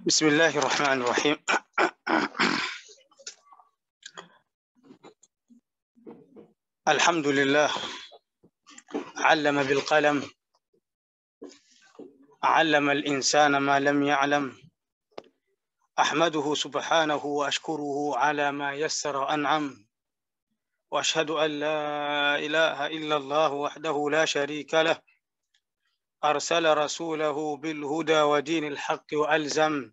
بسم الله الرحمن الرحيم الحمد لله علم بالقلم علم الإنسان ما لم يعلم أحمده سبحانه وأشكره على ما يسر أنعم وأشهد أن لا إله إلا الله وحده لا شريك له أرسل رسوله بالهدى ودين الحق وألزم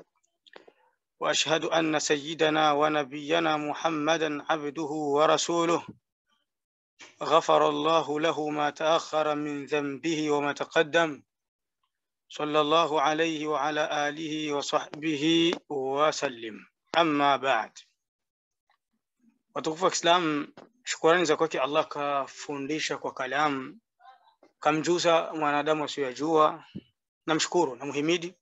وأشهد أن سيدنا ونبينا محمدا عبده ورسوله غفر الله له ما تأخر من ذنبه وما تقدم صلى الله عليه وعلى آله وصحبه وسلم أما بعد watukufu wa Kiislamu, shukurani za kwake Allah kafundisha kwa kalamu, kamjuza mwanadamu asiyojua. Namshukuru na muhimidi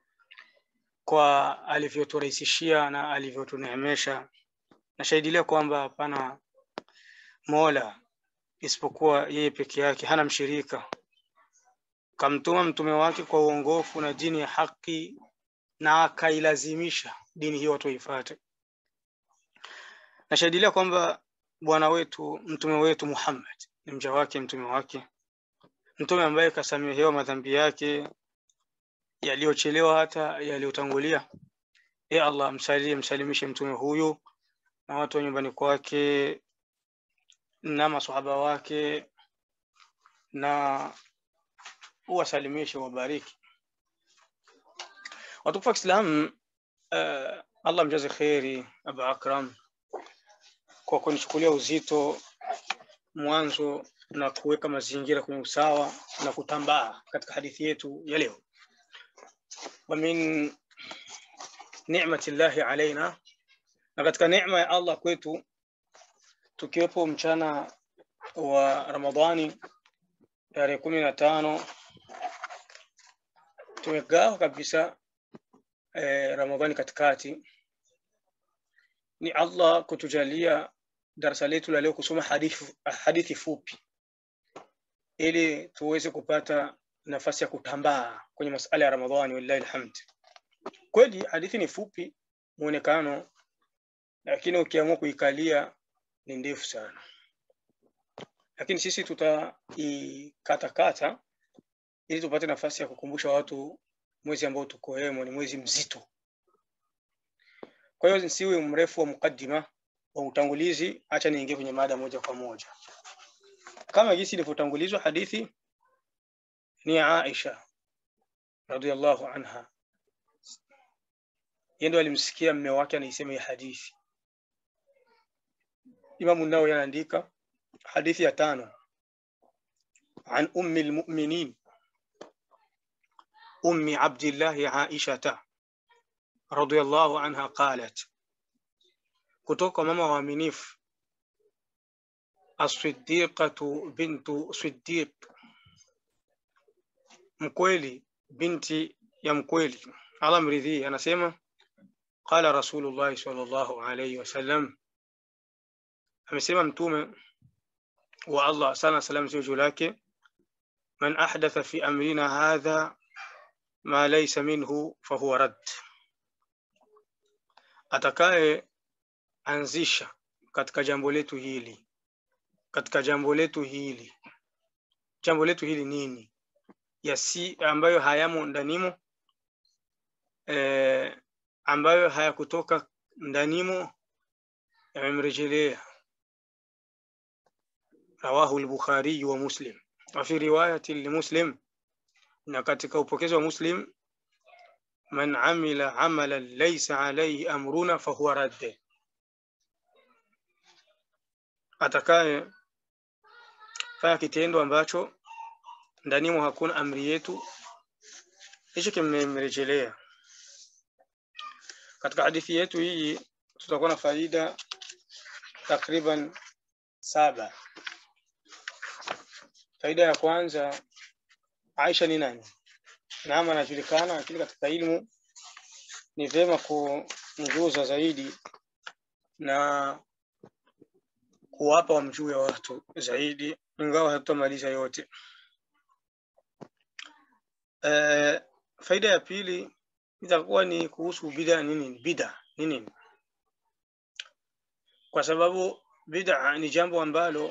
kwa alivyoturahisishia na alivyotuneemesha. Nashahidilia kwamba hapana mola isipokuwa yeye peke yake, hana mshirika. Kamtuma mtume wake kwa uongofu na dini ya haki, na akailazimisha dini hiyo watu waifuate. Nashahidilia kwamba bwana wetu mtume wetu Muhammad ni mja wake, mtume wake, mtume ambaye kasamehewa madhambi yake yaliyochelewa hata yaliyotangulia. E Allah, msalie msalimishe mtume huyu na watu wa nyumbani kwake na masahaba wake na uwasalimishe, wabariki. Watukufu wa Kiislamu, uh, Allah mjaze kheri Abu Akram kwa kunichukulia uzito mwanzo na kuweka mazingira kwenye usawa na kutambaa katika hadithi yetu ya leo. Wa min ni'mati llahi alaina, na katika neema ya Allah kwetu tukiwepo mchana wa Ramadhani tarehe kumi na tano tumegawa kabisa eh, Ramadhani katikati. Ni Allah kutujalia darasa letu la leo kusoma hadithi, hadithi fupi ili tuweze kupata nafasi ya kutambaa kwenye masala ya Ramadhani. Wallahi alhamd. Kweli hadithi ni fupi muonekano, lakini ukiamua kuikalia ni ndefu sana, lakini sisi tutaikatakata ili tupate nafasi ya kukumbusha watu mwezi ambao tuko hemo ni mwezi mzito. Kwa hiyo nisiwe mrefu wa mukaddima wa utangulizi, acha niingie kwenye mada moja kwa moja. Kama jinsi ilivyotangulizwa, hadithi ni Aisha radhiallahu anha, yeye ndo alimsikia mme wake anaisema hii hadithi. Imamu Nawawi anaandika hadithi ya tano, an ummi lmuminin ummi abdillahi aishata radhiallahu anha qalat, kutoka kwa mama waaminifu As-Siddiqatu bintu Siddiq, mkweli binti ya mkweli, Allah mridhii, anasema qala Rasulullah sallallahu alayhi wasallam, amesema mtume wa Allah sana salam ziwe juu lake, man ahdatha fi amrina hadha ma laysa minhu fahuwa rad, atakaye anzisha katika jambo letu hili katika jambo letu hili jambo letu hili nini yasi ambayo hayamo ndanimo e, ambayo hayakutoka ndanimo yamemrejelea rawahu al-Bukhari wa Muslim wa fi riwayati li-Muslim na katika upokezi wa Muslim man amila amalan laysa alayhi amruna fahuwa radd atakaye fanya kitendo ambacho ndanimo hakuna amri yetu, hicho kimemrejelea. Katika hadithi yetu hii tutakuwa na faida takriban saba. Faida ya kwanza, Aisha ni nani? Naam, anajulikana, lakini katika ilmu ni vyema kumjuza zaidi na kuwapa wamjue watu zaidi, ingawa hatutamaliza yote. E, faida ya pili itakuwa ni kuhusu bid'a nini bid'a ni nini kwa sababu bid'a ni jambo ambalo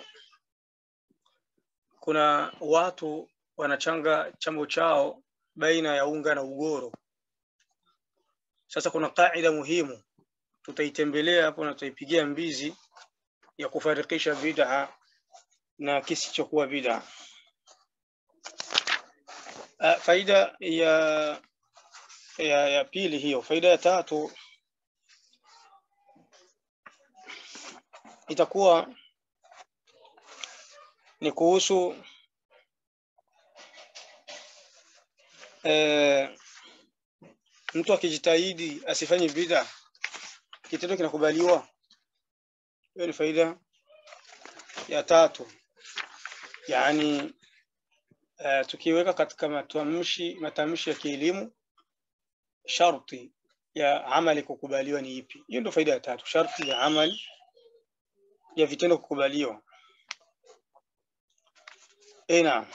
kuna watu wanachanga chambo chao baina ya unga na ugoro sasa kuna kaida muhimu tutaitembelea hapo na tutaipigia mbizi ya kufarikisha bid'a na kisichokuwa bid'a Uh, faida ya ya, ya pili hiyo. Faida ya tatu itakuwa ni kuhusu eh, mtu akijitahidi asifanye bid'a, kitendo kinakubaliwa. Hiyo ni faida ya tatu, yaani uh, tukiweka katika matamshi matamshi ya kielimu sharti ya amali kukubaliwa ni ipi? Hiyo ndio faida ya tatu, sharti ya amali ya vitendo kukubaliwa. Eh, naam.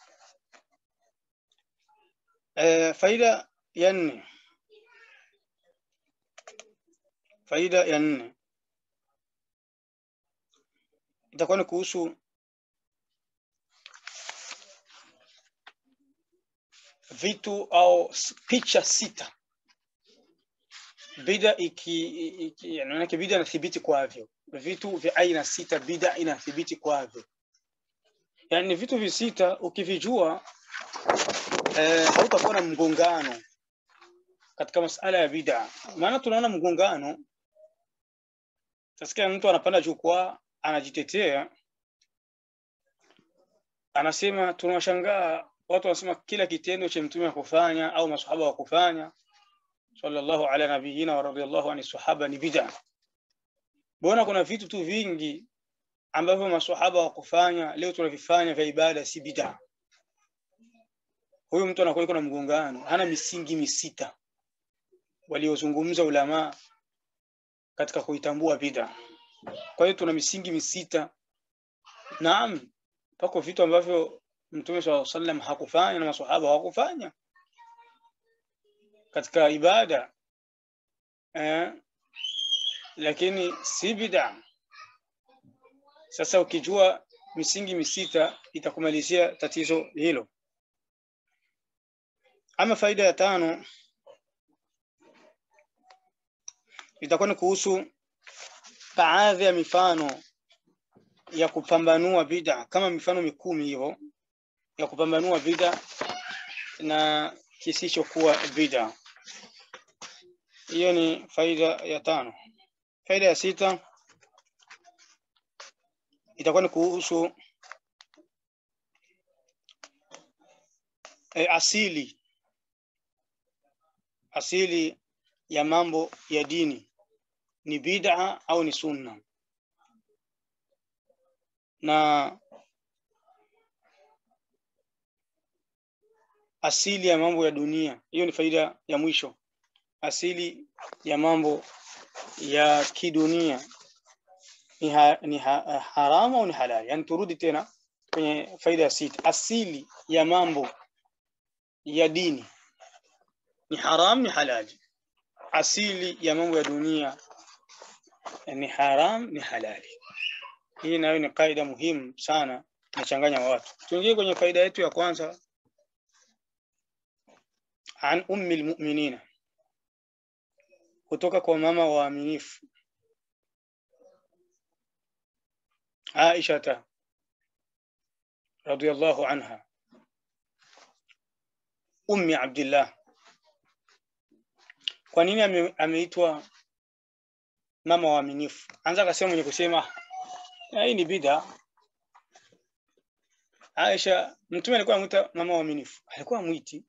Eh, faida ya nne, faida ya nne itakuwa ni kuhusu vitu au picha sita bida iki, iki yani bida inathibiti kwavyo vitu vya aina sita bida inathibiti kwavyo yani vitu visita ukivijua eh, hautakuwa na mgongano katika masala ya bida maana tunaona mgongano tasikia mtu anapanda jukwaa anajitetea anasema tunawashangaa watu wanasema kila kitendo cha mtume wa kufanya au masahaba wa kufanya sallallahu ala nabiyina wa radiyallahu ani sahaba ni bid'a. Mbona kuna vitu tu vingi ambavyo masahaba wa kufanya leo tunavifanya vya ibada si bid'a? Huyu mtu anakuwa na mgongano, hana misingi misita waliozungumza ulama katika kuitambua bid'a. Kwa hiyo tuna misingi misita. Naam, pako vitu ambavyo Mtume swalla sallam hakufanya na maswahaba hawakufanya katika ibada eh, lakini si bid'a. Sasa ukijua misingi misita itakumalizia tatizo hilo. Ama faida ya tano itakuwa ni kuhusu baadhi ya mifano ya kupambanua bid'a kama mifano mikumi hivyo ya kupambanua bid'a na kisichokuwa bid'a. Hiyo ni faida ya tano. Faida ya sita itakuwa ni kuhusu e, asili asili ya mambo ya dini ni bid'a au ni sunna na asili ya mambo ya dunia. Hiyo ni faida ya mwisho, asili ya mambo ya kidunia ni, ha, ni ha, haramu au ni halali. Yani turudi tena kwenye faida ya sita, asili ya mambo ya dini ni haram ni halali. Asili ya mambo ya dunia ni haram ni halali. Hii nayo ni kaida muhimu sana, inachanganya watu. Tuingie kwenye faida yetu ya kwanza an ummi almu'minina kutoka kwa mama waaminifu Aisha radhiyallahu anha ummi Abdullah kwa nini ame, ameitwa mama waaminifu anza akasema mwenye kusema hii ni bid'a Aisha mtume alikuwa anamuita mama waaminifu alikuwa amwiti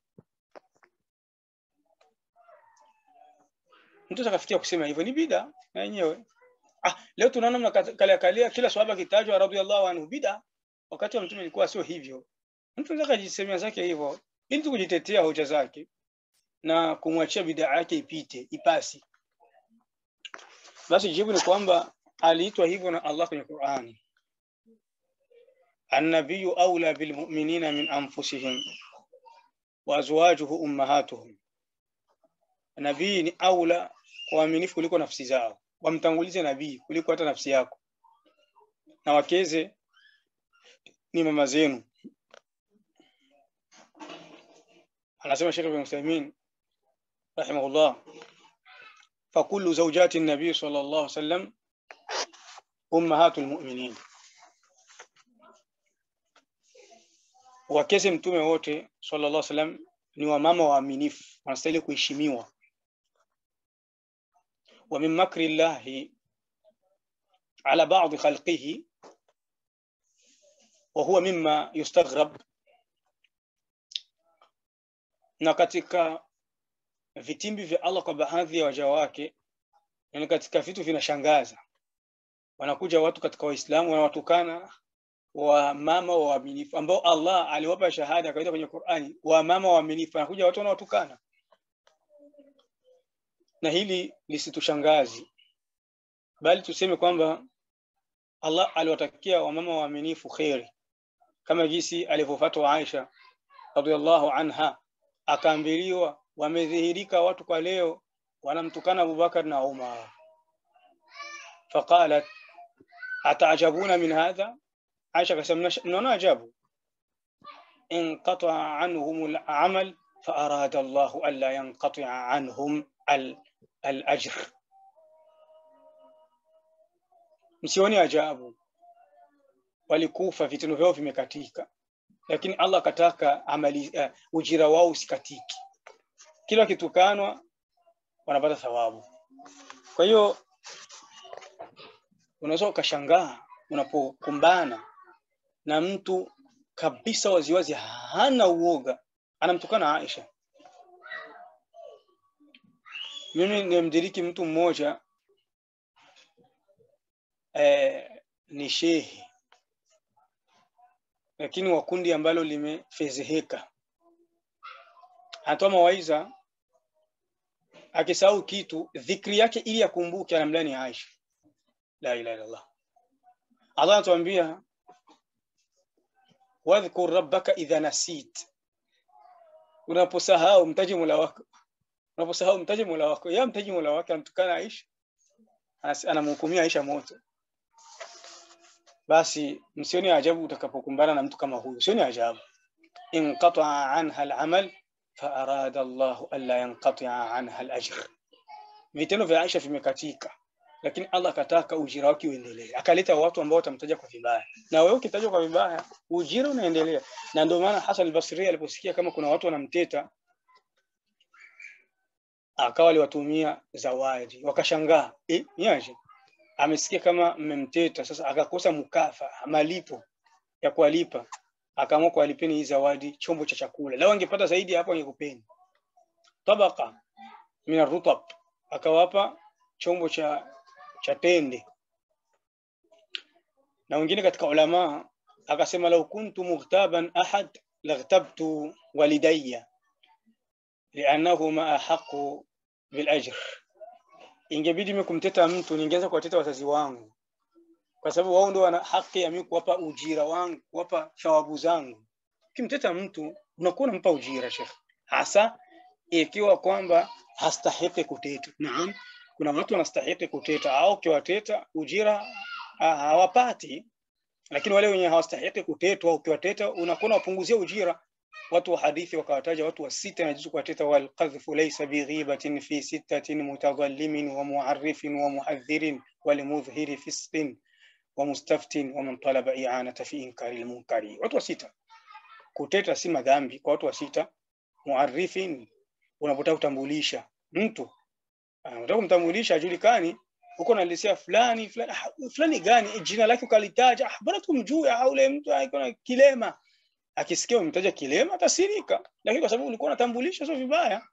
mtu akafikia kusema hivyo ni bida na yenyewe ah leo tunaona mnakalia kalia kila swahaba kitajwa radhiallahu anhu bida wakati wa mtume ilikuwa sio hivyo mtu anaweza kujisemea zake hivyo ili kujitetea hoja zake na kumwachia bida yake ipite ipasi basi jibu ni kwamba aliitwa hivyo na Allah kwenye Qur'ani النبي أولى بالمؤمنين من أنفسهم وأزواجه أمهاتهم nabii ni aula kwa waaminifu kuliko nafsi zao wamtangulize nabii kuliko hata nafsi yako na wakeze ni mama zenu anasema Sheikh Ibn Uthaymeen rahimahullah فكل زوجات النبي صلى الله عليه وسلم أمهات المؤمنين wakeze mtume wote sallallahu alaihi wasallam ni wamama waaminifu wanastahili kuheshimiwa wa min makri llahi ala ba'd khalqihi wa huwa mimma yustaghrab na katika vitimbi vya Allah kwa baadhi ya waja wake yani katika vitu vinashangaza wanakuja watu katika waislamu wanawatukana wa mama waaminifu ambao Allah aliwapa shahada akaita kwenye Qur'ani wa mama waaminifu wanakuja watu wanawatukana na hili lisitushangazi bali tuseme kwamba Allah aliwatakia wamama waaminifu kheri kama jinsi alivyofatwa Aisha radhiallahu anha akaambiliwa wamedhihirika watu kwa leo wanamtukana Abubakar na Umar faqalat ataajabuna min hadha Aisha akasema mnaona ajabu inqata anhum al-amal فأراد الله ألا ينقطع عنهم الأجر msioni ajabu walikufa vitendo vyao vimekatika lakini Allah akataka amali uh, ujira wao usikatiki kila kitukanwa wanapata thawabu kwa hiyo unaweza ukashangaa unapokumbana na mtu kabisa waziwazi hana uoga anamtukana Aisha mimi nimdiriki mtu mmoja eh, ni shehe lakini wa kundi ambalo limefezeheka anatoa mawaidha akisahau kitu dhikri yake ili akumbuke anamlani Aisha la ilaha illallah Allah anatuambia wadhkur rabbaka idha nasit unaposahau mtaji Mola wako unaposahau mtaji Mola wako ya mtaji Mola wake anamtukana Aisha anamhukumia Aisha moto basi msioni ajabu utakapokumbana na mtu kama huyu sioni ajabu inqata anha al-amal fa arada Allah alla yanqati'a anha al-ajr vitendo vya Aisha vimekatika lakini Allah akataka ujira wake uendelee akaleta watu ambao watamtaja kwa vibaya na wewe ukitajwa kwa vibaya ujira unaendelea na ndio maana Hasan al-Basri aliposikia kama kuna watu wanamteta akawa aliwatumia zawadi wakashangaa eh niaje amesikia kama mmemteta sasa akakosa mukafa malipo ya kuwalipa akaamua kuwalipeni hii zawadi chombo cha chakula lao angepata zaidi hapo angekupeni tabaka min rutab akawapa chombo cha cha tende na wengine katika ulama akasema lau kuntu mughtaban ahad laghtabtu walidayya li'annahuma ahaqu bil ajr ingebidi mimi kumteta mtu ningeanza kuwateta wazazi wangu kwa sababu wao ndio wana haki ya mimi kuwapa ujira wangu kuwapa thawabu zangu kimteta mtu unakuwa unampa ujira shekh hasa ikiwa kwamba hastahiki kuteta naam kuna watu wanastahiki kuteta au ukiwateta ujira hawapati lakini wale wenye hawastahiki kutetwa ukiwateta unakuwa unawapunguzia ujira watu wa hadithi wakawataja watu wa sita na kuwateta wal qadhfu laysa bighibatin fi sittatin mutadhallimin wa mu'arrifin wa muhadhirin wal mudhhiri fisqin wa mustaftin wa man talaba i'anata fi inkari al munkari watu wa sita kuteta si madhambi kwa watu wa sita muarrifin unapotaka kutambulisha mtu unataka kumtambulisha ajulikani uko nalisia fulani fulani fulani gani jina lake ukalitaja ah bora tumjue au ule mtu aiko kilema akisikia umemtaja kilema atasirika lakini kwa sababu ulikuwa unatambulisha sio vibaya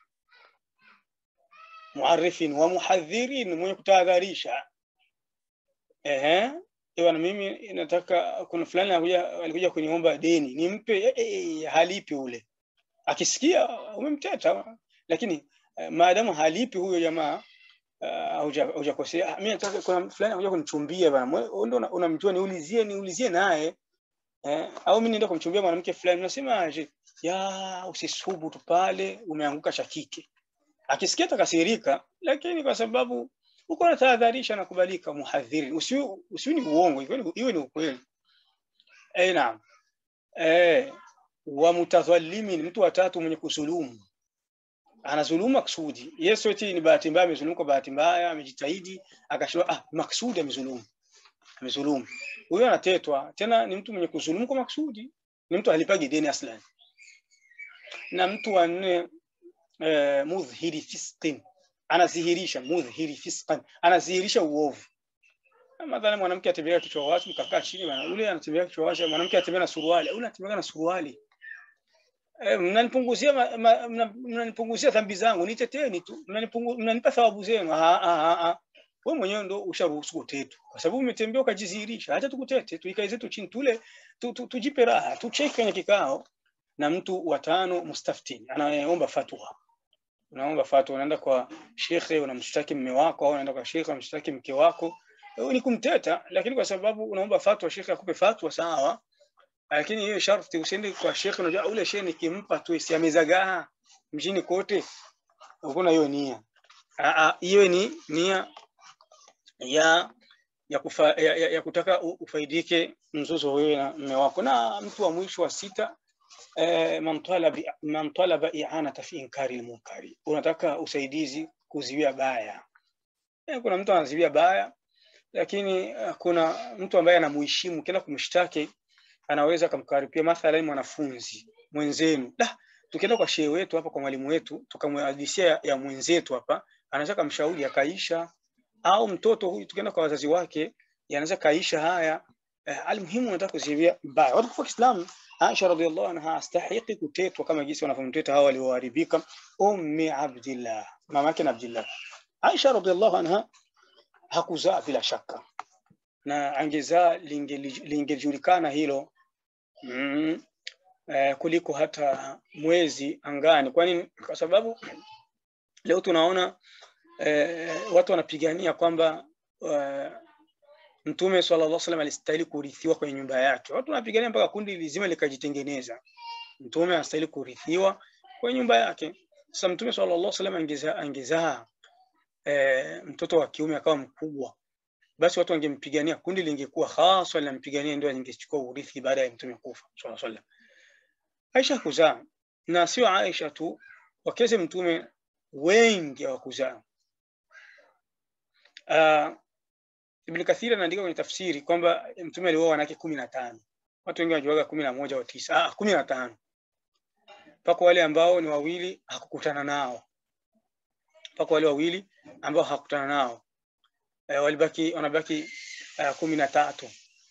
muarifin wa muhadhirin mwenye kutahadharisha ehe Ewa na mimi nataka kuna fulani alikuja alikuja kuniomba deni nimpe e, e, halipi ule akisikia umemteta lakini uh, maadamu halipi huyo jamaa hujakosea uh, mimi nataka kuna fulani anakuja kunichumbia bana ndio unamjua niulizie niulizie naye eh, au mimi nienda kumchumbia mwanamke fulani nasema aje ya usisubu tu pale umeanguka cha kike akisikia takasirika, lakini kwa sababu uko na tahadharisha na kubalika, muhadhiri, usiwe usiwe ni uongo, iwe ni, iwe ni ukweli. Eh, naam. Eh, wa mutadhalimin, mtu wa tatu mwenye kusulumu anazulumu maksudi. Yesu eti ni bahati mbaya, amezulumu kwa bahati mbaya, amejitahidi akashua, ah, maksudi amezulumu, amezulumu. Huyo anatetwa tena, ni mtu mwenye kuzulumu kwa maksudi, ni mtu alipagi deni aslan. Na mtu wa nne eh, mudhhiri fisqin, anadhihirisha mudhhiri fisqan, anadhihirisha uovu. Mathalan, mwanamke atembea kichwa wazi, mkakaa chini bana, ule anatembea kichwa wazi, mwanamke atembea na suruali, ule anatembea na suruali Eh, mnanipunguzia ma- ma- mna- mnanipunguzia dhambi zangu, niteteni tu, mnanipungu- mnanipa thawabu zenu. Ah, ah, ah, ah. Wewe mwenyewe ndo usharuhusu kutetwa, kwa sababu umetembea ukajidhihirisha. Acha tukutete, tuikae zetu chini, tule tu, tu, tujipe raha, tucheke kwenye kikao. Na mtu wa tano, mustaftin, anayeomba fatwa. Unaomba fatwa, unaenda kwa shekhe, unamshtaki mme wako, au unaenda kwa shekhe, unamshtaki mke wako, wewe ni kumteta, lakini kwa sababu unaomba fatwa, shekhe akupe fatwa, sawa lakini hiyo sharti usiende kwa shekhe, unajua ule shekhe nikimpa tu si amezagaa mjini kote, hakuna hiyo nia. Ah, ah, Hiyo ni nia ya ya, kufa, ya, ya, ya kutaka u- ufaidike mzozo wewe na mme wako. Na mtu wa mwisho wa sita eh, man talaba man talaba i'anata fi inkari al-munkari, unataka usaidizi kuziwia baya. Eh, kuna mtu anaziwia baya, lakini eh, kuna mtu ambaye anamuheshimu, kila kumshtaki anaweza akamkaripia mathalan mwanafunzi mwenzenu da tukienda kwa shehe wetu hapa kwa mwalimu wetu tukamhadithia ya, ya mwenzetu hapa anaweza kumshauri akaisha au mtoto huyu tukienda kwa wazazi wake yanaweza kaisha haya eh, almuhimu nataka kuziwia mbaya watu kwa Kiislamu Aisha radhiallahu anha astahiki kutetwa kama jinsi wanavyomteta hawa walioharibika ummi Abdillah mama yake na Abdillah Aisha radhiallahu anha hakuzaa bila shaka na angezaa lingeli- lingejulikana hilo mm, eh, kuliko hata mwezi angani. Kwani kwa sababu leo tunaona eh, watu wanapigania kwamba eh, Mtume sallallahu alaihi wasallam alistahili kurithiwa kwenye nyumba yake. Watu wanapigania mpaka kundi lizima likajitengeneza. Mtume anastahili kurithiwa kwenye nyumba yake. Sasa Mtume sallallahu alaihi wasallam angezaa angezaa eh, mtoto wa kiume akawa mkubwa basi watu wangempigania, kundi lingekuwa hasa linampigania, ndio lingechukua urithi baada ya mtume kufa sallallahu alaihi wasallam. Aisha kuzaa na sio Aisha tu, wakeze mtume wengi hawakuzaa. Uh, Ibn Kathir anaandika kwenye tafsiri kwamba mtume alioa wanawake kumi na tano. Watu wengi wanajuaga kumi na moja au tisa. Ah, kumi na tano mpaka wale ambao ni wawili hakukutana nao, mpaka wale wawili ambao hakukutana nao eh, walibaki wanabaki uh, kumi na tatu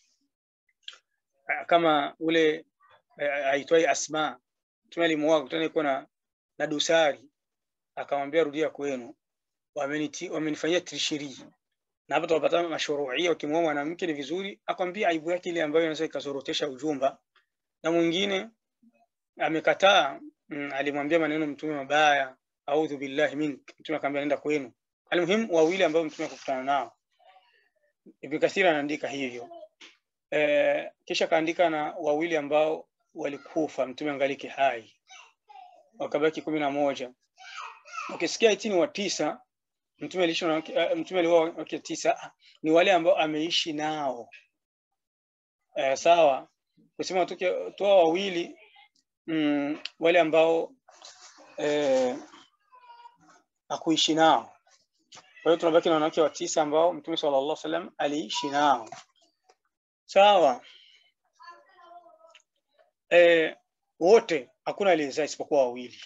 uh, kama ule uh, aitwaye Asma mtume alimuoa kutana iko na, na dosari akamwambia rudia kwenu, wameniti wamenifanyia trishiri na hapa tunapata mashuruia, ukimwoa mwanamke ni vizuri akwambia aibu yake ile ambayo inaweza ikazorotesha ujumba, na mwingine amekataa mm, alimwambia maneno mtume mabaya, audhu billahi mink, mtume akamwambia nenda kwenu. Almuhimu wawili ambao mtume akakutana nao Ibn Kathir anaandika hivyo e, kisha kaandika na wawili ambao walikufa mtume angaliki hai wakabaki kumi na moja ukisikia itini wa tisa mtume aliishi na wake- eh, mtume alioa wake tisa ni wale ambao ameishi nao e, sawa kusema tuke toa wawili mm, wale ambao e, hakuishi nao kwa hiyo tunabaki na wanawake wa tisa ambao mtume sallallahu alaihi wasallam aliishi nao sawa e, wote hakuna aliyezaa isipokuwa wawili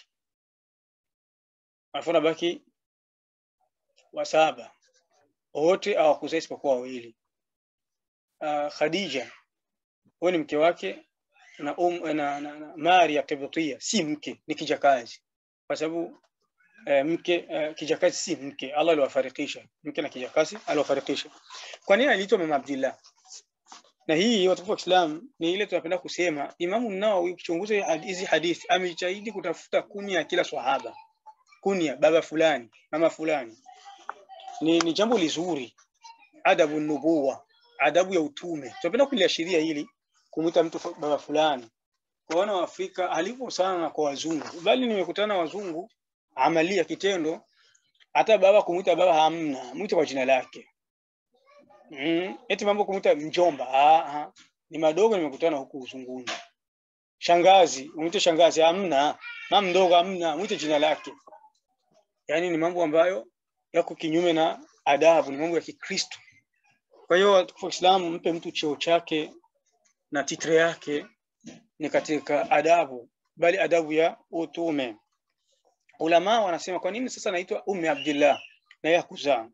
alafu nabaki wa saba wote hawakuzaa isipokuwa wawili uh, Khadija huyo ni mke wake na, um, na, na, na Maria Kibtia si mke ni kijakazi kwa sababu eh, mke eh, kijakazi si mke Allah aliwafarikisha mke na kijakazi aliwafarikisha kwa nini aliitwa mama Abdullah na hii watukufu wa Islam ni ile tunapenda kusema Imamu Nawawi ukichunguza hizi hadithi amejitahidi kutafuta kunia ya kila swahaba kunia baba fulani mama fulani ni, ni jambo lizuri adabu nubuwa adabu ya utume tunapenda kuliashiria hili kumwita mtu fu- baba fulani kuona waafrika alivyo sana na kwa wazungu bali nimekutana na wazungu amalia kitendo hata baba kumuita baba hamna mwite kwa jina lake mm. eti mambo kumuita mjomba ah, ah. ni madogo nimekutana huku uzunguni shangazi mwite shangazi hamna mama mdogo hamna mwite jina lake yani ni mambo ambayo yako kinyume na adabu ni mambo ya kikristo kwa hiyo watukufu wa Kiislamu mpe mtu cheo chake na titre yake ni katika adabu bali adabu ya utume ulama wanasema kwa nini sasa naitwa ummi abdillah na ya kuzaa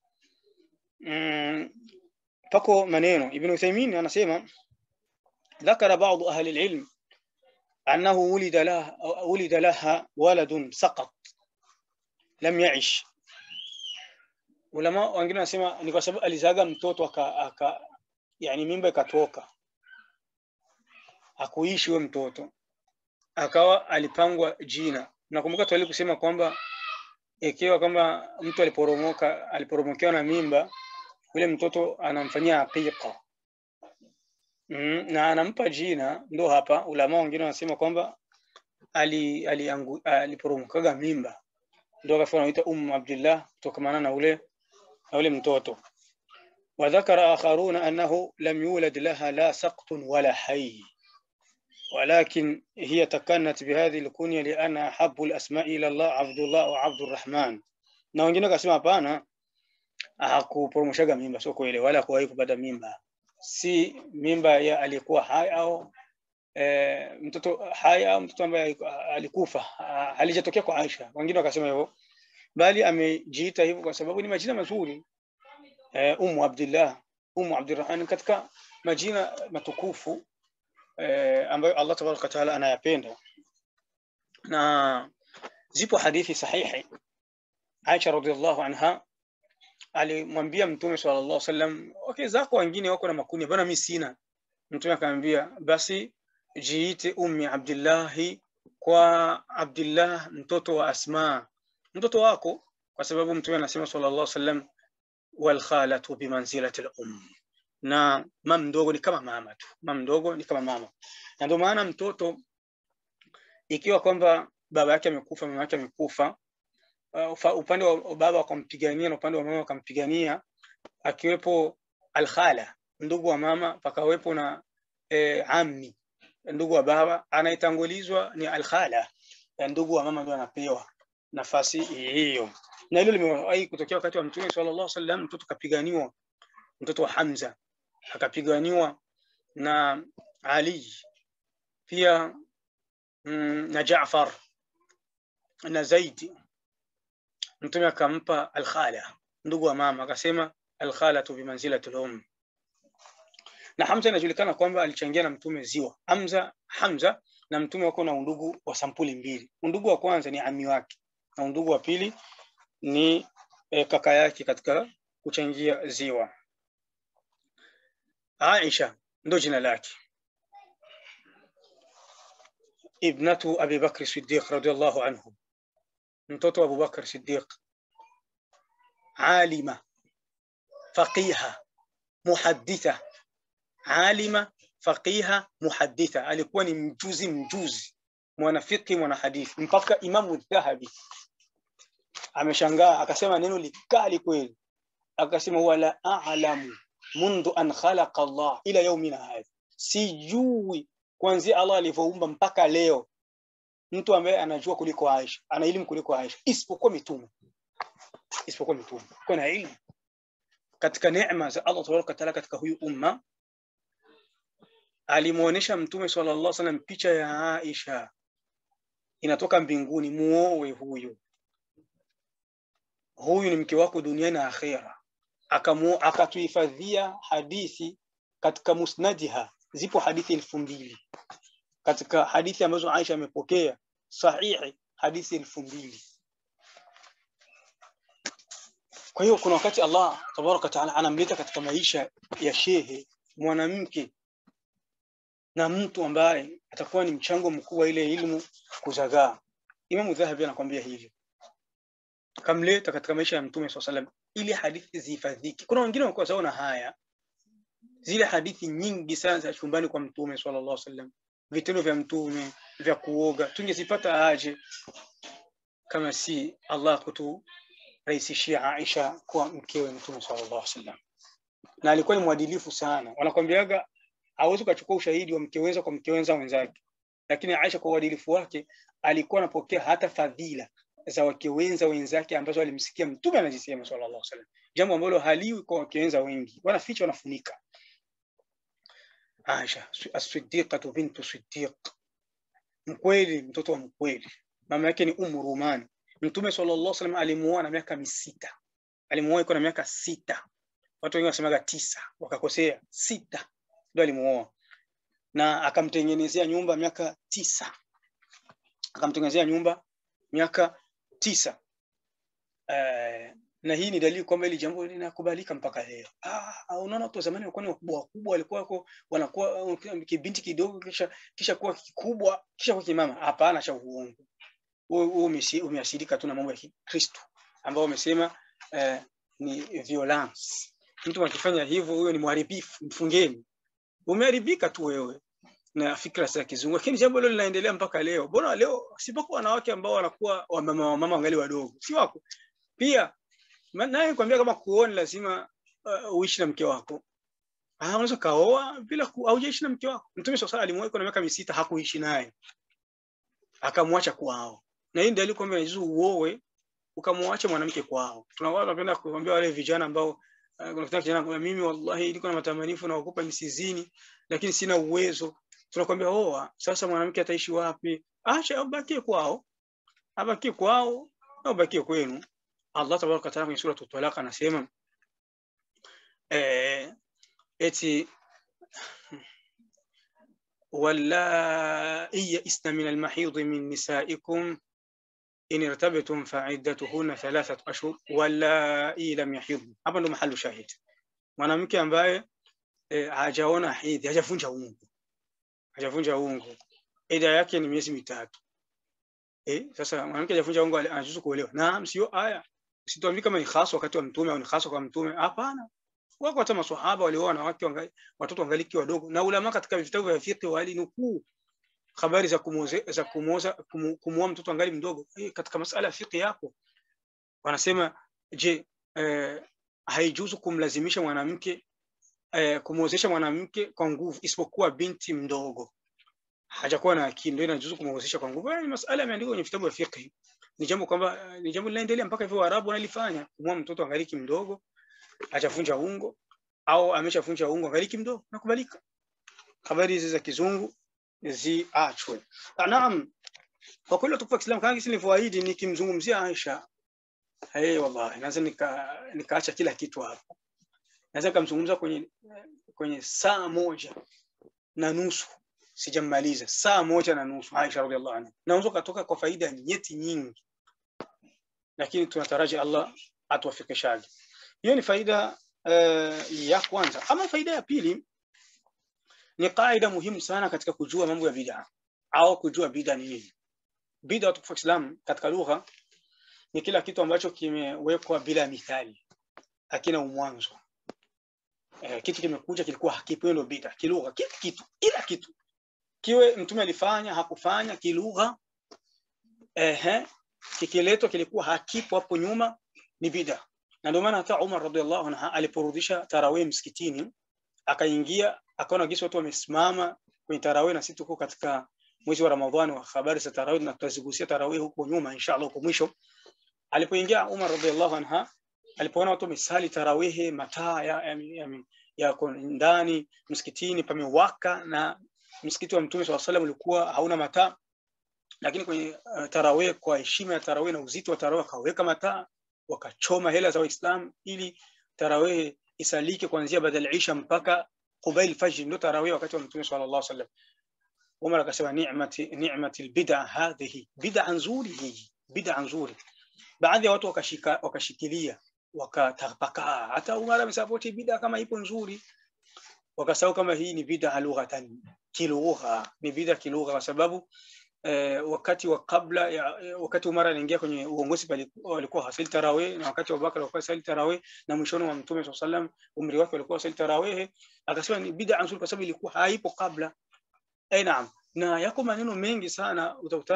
mm, pako maneno ibn Uthaymeen anasema ذكر بعض أهل العلم أنه ولد لها ولد لها ولد سقط لم يعش ulama wengine wanasema ni kwa sababu alizaga mtoto aka, aka yani mimba ikatoka akuishi huyo mtoto akawa alipangwa jina nakumbuka tuali kusema kwamba ikiwa kama mtu aliporomoka aliporomokewa na mimba yule mtoto anamfanyia aqiqa mm, na anampa jina ndo hapa ulama wengine wanasema kwamba ali aliporomokaga ali mimba ndo akafa anaita ummu abdillah kutokamana na ule na ule mtoto وذكر آخرون أنه لم يولد لها لا سقط ولا حي ولكن هي تكنت بهذه الكنية لأن أحب الأسماء إلى الله عبد الله وعبد الرحمن na wengine wakasema hapana hakuporomoshaga mimba sio kweli wala kuwahi kupata mimba si mimba ya alikuwa hai au e, mtoto hai au mtoto ambaye alikufa halijatokea kwa Aisha wengine wakasema hivyo bali amejiita hivyo kwa sababu ni majina mazuri e, Ummu Abdullah Ummu Abdurrahman katika majina matukufu e, ambayo Allah tabaraka wa taala anayapenda na zipo hadithi sahihi Aisha radhiallahu anha alimwambia Mtume sallallahu alaihi wasallam, okay, zako wengine wako na makuni, bwana mimi sina. Mtume akamwambia basi jiite Ummi Abdillahi kwa Abdillah mtoto wa Asma, mtoto wako, kwa sababu Mtume anasema sallallahu alaihi wasallam, wal khalatu bimanzilati al um, na mama mdogo ni kama mama tu, mama mdogo ni kama mama, na ndio maana mtoto ikiwa kwamba baba yake amekufa, mama yake amekufa uh, upande wa baba wakampigania na upande wa mama wakampigania, akiwepo alkhala ndugu wa mama, pakawepo na e, ammi ndugu wa baba, anayetangulizwa ni alkhala, ndugu wa mama ndio anapewa nafasi hiyo, na hilo limewahi kutokea wakati wa Mtume sallallahu alaihi wasallam. Mtoto kapiganiwa, mtoto wa Hamza akapiganiwa na Ali pia mm, na Jaafar na Zaid mtume akampa alkhala ndugu wa mama akasema alkhalatu bimanzilati al-um na Hamza inajulikana kwamba alichangia na mtume ziwa Hamza Hamza na mtume wako na undugu wa sampuli mbili undugu wa kwanza ni ami wake na undugu wa pili ni e, kaka yake katika kuchangia ziwa Aisha ndo jina lake ibnatu Abi Bakr Siddiq radiyallahu anhu mtoto wa Abubakar Siddiq alima faqiha muhadditha alima faqiha muhadditha alikuwa ni mjuzi mjuzi mwanafiki mwana hadithi mpaka Imamu Dhahabi ameshangaa akasema neno likali kweli akasema wala a'lamu mundu an khalaqa Allah ila yaumina hadha sijui kuanzia Allah alivyoumba mpaka leo mtu ambaye anajua kuliko Aisha, ana elimu kuliko Aisha, isipokuwa mitume, isipokuwa mitume. Kuna elimu katika neema za Allah tabaraka taala katika huyu umma. Alimuonesha Mtume sallallahu alaihi wasallam picha ya Aisha inatoka mbinguni, muoe huyu, huyu ni mke wako duniani na akhera. Akamu akatuhifadhia hadithi katika musnadiha, zipo hadithi elfu mbili katika hadithi ambazo Aisha amepokea sahihi hadithi elfu mbili. Kwa hiyo kuna wakati Allah tabaraka taala anamleta katika maisha ya shehe mwanamke na mtu ambaye atakuwa ni mchango mkuu wa ile ilmu kuzagaa. Imamu Dhahabi anakwambia hivyo, kamleta katika maisha ya Mtume swalla salam ili hadithi zihifadhiki. Kuna wengine wanakuwa saona haya zile hadithi nyingi sana za chumbani kwa Mtume sallallahu alaihi wasallam vitendo vya mtume vya kuoga tungezipata aje kama si Allah kuturahisishia Aisha kuwa mkewe Mtume sallallahu alaihi wasallam, na alikuwa ni mwadilifu sana. Wanakwambiaga hawezi ukachukua ushahidi wa mke wenza kwa mke wenza wenzake, lakini Aisha kwa uadilifu wake alikuwa anapokea hata fadhila za wake wenza wenzake ambazo alimsikia Mtume anazisema sallallahu alaihi wasallam, jambo ambalo haliwi kwa wake wenza wengi, wanaficha wanafunika. Aisha as-siddiqatu bintu siddiq, mkweli, mtoto wa mkweli. Mama yake ni Ummu Ruman. Mtume sallallahu alaihi wasallam alimuoa na miaka misita, alimuoa iko na miaka sita. Watu wengi wanasemaga tisa, wakakosea. Sita ndio alimuoa, na akamtengenezea nyumba miaka tisa, akamtengenezea nyumba miaka tisa. Uh, na hii ni dalili kwamba hili jambo linakubalika mpaka leo. Ah, unaona watu wa zamani walikuwa ni wakubwa wakubwa, walikuwa wako wanakuwa kibinti kidogo kisha kisha kuwa kikubwa kisha kuwa kimama. Hapana, cha uongo. Wewe umeashirika tu na mambo ya Kikristo ambao wamesema eh, ni violence. Mtu akifanya hivyo, huyo ni mharibifu, mfungeni. Umeharibika tu wewe na fikra za kizungu, lakini jambo hilo linaendelea mpaka leo. Mbona leo sipoko wanawake ambao wanakuwa wamama wamama wangali wadogo, si wako pia naye kwambia kama kuoa lazima uh, uishi na mke wako. Ah, unaweza kaoa bila haujaishi na mke wako. Mtume swalla alimwoa na miaka misita hakuishi naye, akamwacha kwao, na hii dalili kwamba inajuzu uoe ukamwacha mwanamke kwao. Tunakuwa tunapenda kuambia wale vijana ambao unakuta uh, kijana kwa mimi wallahi niko na matamanifu na wakupa nisizini, lakini sina uwezo. Tunakwambia oa, sasa mwanamke ataishi wapi? Acha abakie kwao, abakie kwao au abakie kwenu. Allah tabaraka wataala kwenye sura Talaq anasema eh, eti wallai yaisna min almahidi min nisaikum in irtabtum faiddatuhunna thalathat ashhur wallai lam yahidn. Hapa ndo mahalu shahid, mwanamke ambaye eh, hajaona hedhi, hajavunja ungu, hajavunja ungu, ida yake ni miezi mitatu. Eh, sasa mwanamke hajavunja ungu anajuzu kuolewa. Naam, sio aya Situambii kama ni hasa wakati wa mtume au ni hasa kwa mtume. Hapana, wako hata maswahaba walioa wanawake wangali, watoto wangaliki wadogo, na ulama katika vitabu vya fiqh walinukuu habari za kumuoza za kumuoza kumuoa mtoto angali mdogo. E, katika masala ya fiqh yapo wanasema, je, eh, haijuzu kumlazimisha mwanamke eh, kumuozesha mwanamke kwa nguvu isipokuwa binti mdogo hajakuwa na akili, ndio inajuzu kumuozesha kwa nguvu. Ni masala yameandikwa kwenye vitabu vya fiqh ni jambo kwamba ni jambo linaendelea mpaka hivyo Waarabu wanalifanya, kumwoa mtoto angaliki mdogo, hajavunja ungo au ameshavunja ungo angaliki mdogo, nakubalika. Habari hizi za kizungu ziachwe. Naam, kwa kweli tukufa Kiislamu kama kisi nilivyoahidi, nikimzungumzia Aisha, hey, wallahi naweza nika nikaacha kila kitu hapa, naweza nikamzungumza kwenye kwenye saa moja na nusu sijammaliza saa moja na nusu Aisha radhiallahu anha, naweza katoka kwa faida nyeti nyingi, lakini tunataraji Allah atuwafikishaje. Hiyo ni faida uh, ya kwanza. Ama faida ya pili ni kaida muhimu sana katika kujua mambo ya bid'a au kujua bid'a ni nini. Bid'a tukufu Islam katika lugha ni kila kitu ambacho kimewekwa bila mithali, hakina umwanzo. Eh, kitu kimekuja kilikuwa hakipo, ndio bid'a kilugha. Kila kitu, kila kitu kiwe mtume alifanya hakufanya kilugha, ehe, kikiletwa kilikuwa hakipo hapo nyuma, ni bid'a. Na ndio maana hata Umar radhiallahu anhu aliporudisha tarawih msikitini, akaingia akaona gisi watu wamesimama kwenye tarawih, na sisi tuko katika mwezi wa Ramadhani wa habari za tarawih, na tutazigusia tarawih huko nyuma inshallah, huko mwisho. Alipoingia Umar radhiallahu anha, alipoona watu wamesali tarawih, mataa ya, ya, ya, ya ndani msikitini pamewaka na msikiti wa Mtume swalla salam ulikuwa hauna mataa, lakini kwenye uh, tarawih, kwa heshima ya tarawih na uzito wa tarawih, wakaweka mataa, wakachoma hela za Waislamu ili tarawih isalike kuanzia badal isha mpaka qubail fajr, ndio tarawih wakati wa Mtume sallallahu alaihi wasallam. Umar akasema ni'mati ni'mati albid'a hadhihi, bid'a nzuri hii, bid'a nzuri. Baadhi ya watu wakashika wakashikilia wakatapakaa, hata Umar amesapoti bid'a kama ipo nzuri wakasahau kama hii ni bid'a lughatan, kilugha ni bid'a kilugha, kwa sababu eh, wakati wa kabla ya, wakati Umar anaingia kwenye uongozi walikuwa hasali tarawih, na wakati wa Abubakar walikuwa hasali tarawih, na mwishoni wa Mtume swalla sallam umri wake walikuwa hasali tarawih. Akasema ni bid'a nzuri kwa sababu ilikuwa haipo kabla. Eh, naam, na yako maneno mengi sana utakutana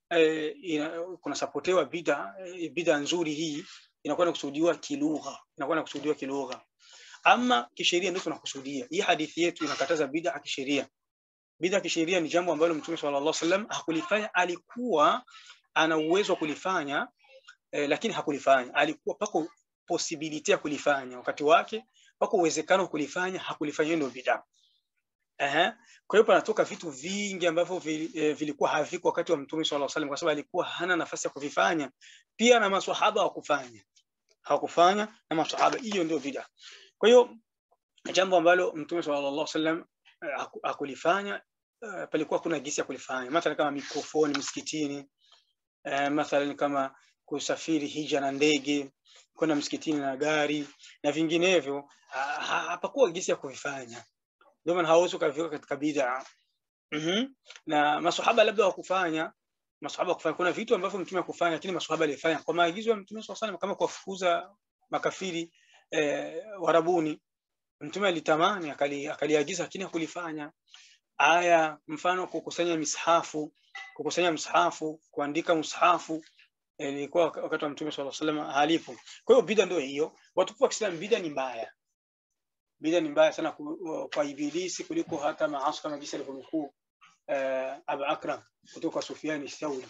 eh, ina, kuna sapotewa bida eh, bida nzuri hii inakuwa inakusudiwa kilugha inakuwa inakusudiwa kilugha ama kisheria ndio tunakusudia hii hadithi yetu inakataza bid'a kisheria bid'a kisheria ni jambo ambalo mtume sallallahu alaihi wasallam hakulifanya alikuwa ana uwezo wa kulifanya eh, lakini hakulifanya alikuwa pako possibility ya kulifanya wakati wake pako uwezekano wa kulifanya hakulifanya ndio bid'a Ehe. Kwa hiyo panatoka vitu vingi ambavyo vi- eh, vilikuwa haviko wakati wa Mtume sallallahu alaihi wasallam kwa sababu alikuwa hana nafasi ya kuvifanya. Pia na maswahaba hawakufanya. Hawakufanya na maswahaba. Hiyo ndio bid'a. Kwa hiyo jambo ambalo Mtume sallallahu alaihi wasallam eh, haku- hakulifanya eh, palikuwa kuna gisi ya kulifanya. Mathalan kama mikrofoni msikitini, eh, mathalan kama kusafiri hija na ndege, kwenda msikitini na gari na vinginevyo, ha- ha- hapakuwa gisi ya kuvifanya ndio maana hawezi ukaviweka katika bid'a. Mhm. Na maswahaba labda wakufanya maswahaba kufanya kuna vitu ambavyo mtume hakufanya lakini maswahaba alifanya kwa maagizo ya mtume swalla salam kama kuwafukuza makafiri eh, warabuni mtume alitamani akali, akaliagiza lakini hakulifanya aya mfano kukusanya mishafu kukusanya mshafu kuandika mshafu eh, ilikuwa wak- wakati wa mtume swalla salam halipo kwa hiyo bid'a ndio hiyo watukufu wa Kiislamu bid'a ni mbaya bid'a ni mbaya sana ku- kwa ibilisi kuliko hata maasi kama jinsi alivyonukuu uh, Abu Akram kutoka Sufyan Thauri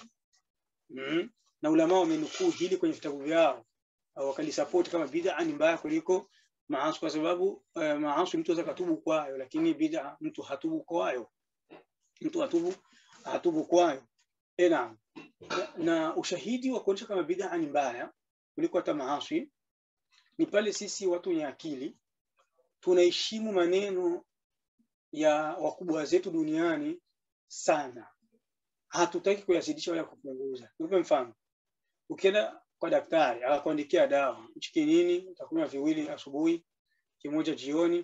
mm. na ulama wamenukuu hili kwenye vitabu vyao uh, wakalisupport kama bid'a ni mbaya kuliko maasi kwa sababu uh, maasi mtu anaweza katubu kwayo lakini bid'a mtu hatubu kwayo mtu hatubu hatubu kwayo eh naam na, na ushahidi wa kuonyesha kama bid'a ni mbaya kuliko hata maasi ni pale sisi watu wenye akili tunaheshimu maneno ya wakubwa zetu duniani sana hatutaki kuyazidisha wala kupunguza nikupe mfano ukienda kwa daktari akakuandikia dawa hichi kinini utakunywa viwili asubuhi kimoja jioni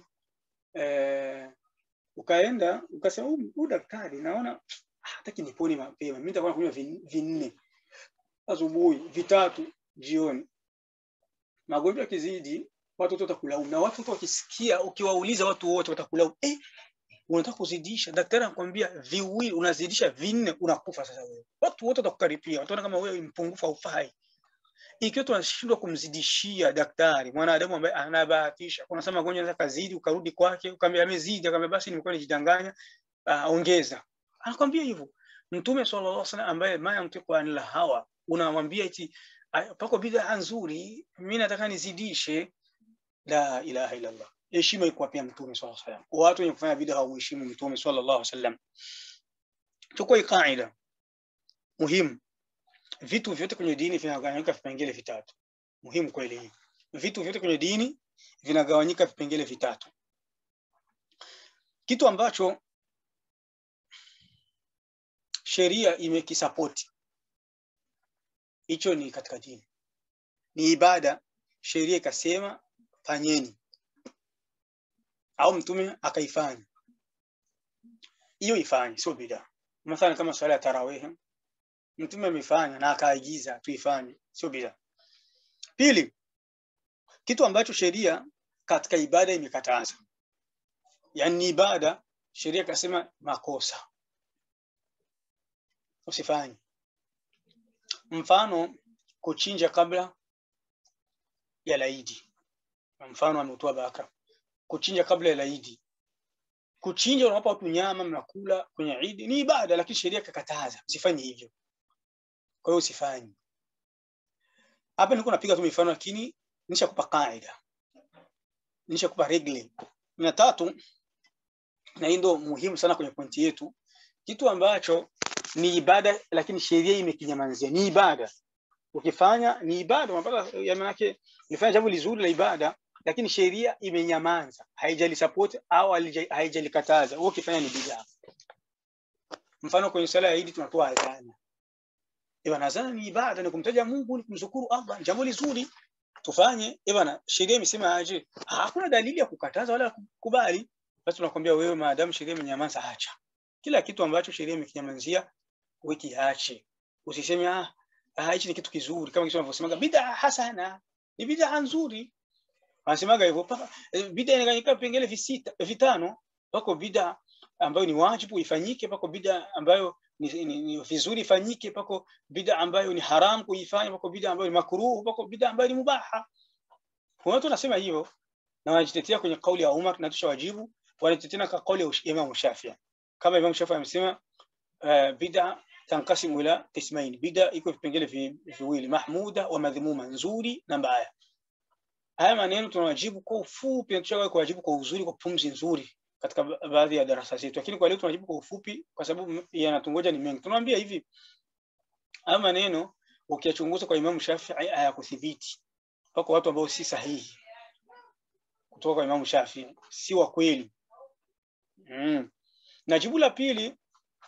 eh, ukaenda ukasema huyu huyu daktari naona hataki nipone mapema mimi nitakuwa nakunywa vin- vinne asubuhi vitatu jioni magonjwa yakizidi watu wote watakulaumu na watu wote wakisikia ukiwauliza watu wote watakulaumu eh, unataka kuzidisha daktari anakuambia viwili unazidisha vinne unakufa sasa wewe watu wote watakukaripia wataona kama wewe ni mpungufu haufai ikiwa tunashindwa kumzidishia daktari mwanadamu ambaye anabahatisha kuna sema magonjwa yanaweza kazidi ukarudi kwake ukamwambia amezidi akamwambia basi nimekuwa nijidanganya uh, ongeza anakwambia hivyo mtume sallallahu alaihi wasallam ambaye ma yantiqu anil hawa unamwambia eti "Ay, pako bid'a nzuri mimi nataka nizidishe la ilaha illa allah heshima iko pia mtume sallallahu alaihi wasallam watu wenye kufanya bid'a hawamheshimu mtume sallallahu alaihi wasallam tuko hii kaida muhimu vitu vyote kwenye dini vinagawanyika vipengele vitatu muhimu kweli hii vitu vyote kwenye dini vinagawanyika vipengele vitatu kitu ambacho sheria imekisapoti hicho ni katika dini ni ibada sheria ikasema fanyeni au mtume akaifanya hiyo ifanye sio bid'a mathalan kama swala ya tarawih mtume amefanya na akaagiza tuifanye sio bid'a pili kitu ambacho sheria katika ibada imekataza yani ni ibada sheria ikasema makosa usifanye mfano kuchinja kabla ya laidi mfano ametoa baka kuchinja kabla ya laidi kuchinja unawapa watu nyama mnakula kwenye idi ni ibada lakini sheria ikakataza usifanye hivyo kwa hiyo usifanye hapa niko napiga tu mifano lakini nishakupa kaida nishakupa regle na tatu na hii ndio muhimu sana kwenye pointi yetu kitu ambacho ni ibada lakini sheria imekinyamazia ni ibada ukifanya ni ibada unapata ya maana yake ulifanya jambo lizuri la ibada lakini sheria imenyamaza haijali au halija- haijalikataza wewe ukifanya ni bid'a mfano kwenye sala ya Eid tunatoa adhana Ibana adhana ni ibada ni kumtaja Mungu ni kumshukuru Allah ni jambo lizuri tufanye Ibana sheria imesema aje hakuna dalili ya kukataza wala kukubali basi tunakwambia wewe maadamu sheria imenyamaza acha kila kitu ambacho sheria imekinyamazia wiki ache usiseme ah ah, hichi ni kitu kizuri kama kisema wanavyosemaga bid'a hasana ni bid'a nzuri wanasemaga hivyo paka eh, bid'a inaganyika vipengele visita vitano pako bid'a ambayo ni wajibu ifanyike pako bid'a ambayo ni, ni, ni vizuri ifanyike, pako bid'a ambayo ni haram kuifanya, pako bid'a ambayo ni makruh, pako bid'a ambayo ni mubaha. Kuna watu wanasema hivyo na wanajitetea kwenye kauli ya Umar na tushawajibu, wanajitetea kwa kauli ya Imam Shafi'i. Kama Imam Shafi'i amesema uh, bid'a tankasimu ila qismain, bid'a iko vipengele viwili, mahmuda wa madhmuma, nzuri na mbaya. Haya maneno tunawajibu kwa ufupi na tushawahi kuwajibu kwa uzuri, kwa pumzi nzuri katika baadhi ya darasa zetu, lakini kwa leo tunajibu kwa ufupi kwa sababu yanatungoja ni mengi. Tunamwambia hivi, haya maneno ukiyachunguza kwa Imam Shafi'i hayakuthibiti, wako watu ambao si sahihi kutoka kwa Imam Shafi'i, si wa kweli. Mm. Na jibu la pili,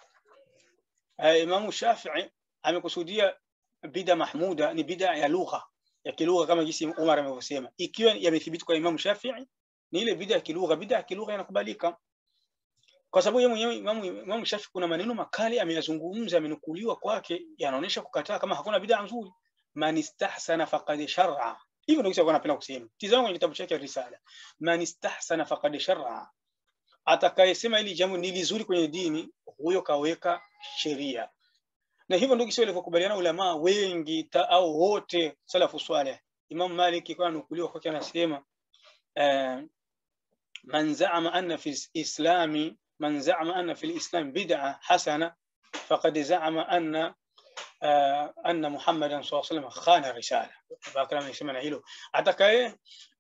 uh, Imam Shafi'i amekusudia bida mahmuda ni bida ya lugha ya kilugha kama jinsi Umar amevyosema, ikiwa yamethibiti kwa Imam Shafi'i ni ile bida ya kilugha. Bida ya kilugha inakubalika kwa sababu yeye mwenyewe Imam Imam Shafi'i kuna maneno makali ameyazungumza, amenukuliwa kwake, yanaonyesha kukataa kama hakuna bida nzuri. Man istahsana faqad shar'a, hivyo ndio kisha anapenda kusema. Tizama kwenye kitabu chake Risala, man istahsana faqad shar'a, atakayesema ili jambo ni lizuri kwenye dini, huyo kaweka sheria. Na hivyo ndio kisha walivyokubaliana ulama wengi ta, au wote salafu swaleh. Imam Malik kwa nukuliwa kwake anasema uh, man za'ama anna fi islami man za'ama anna fi islam bid'a hasana faqad za'ama anna uh, anna Muhammadan sallallahu alaihi wasallam khana risala. Bakara amesema na hilo, atakaye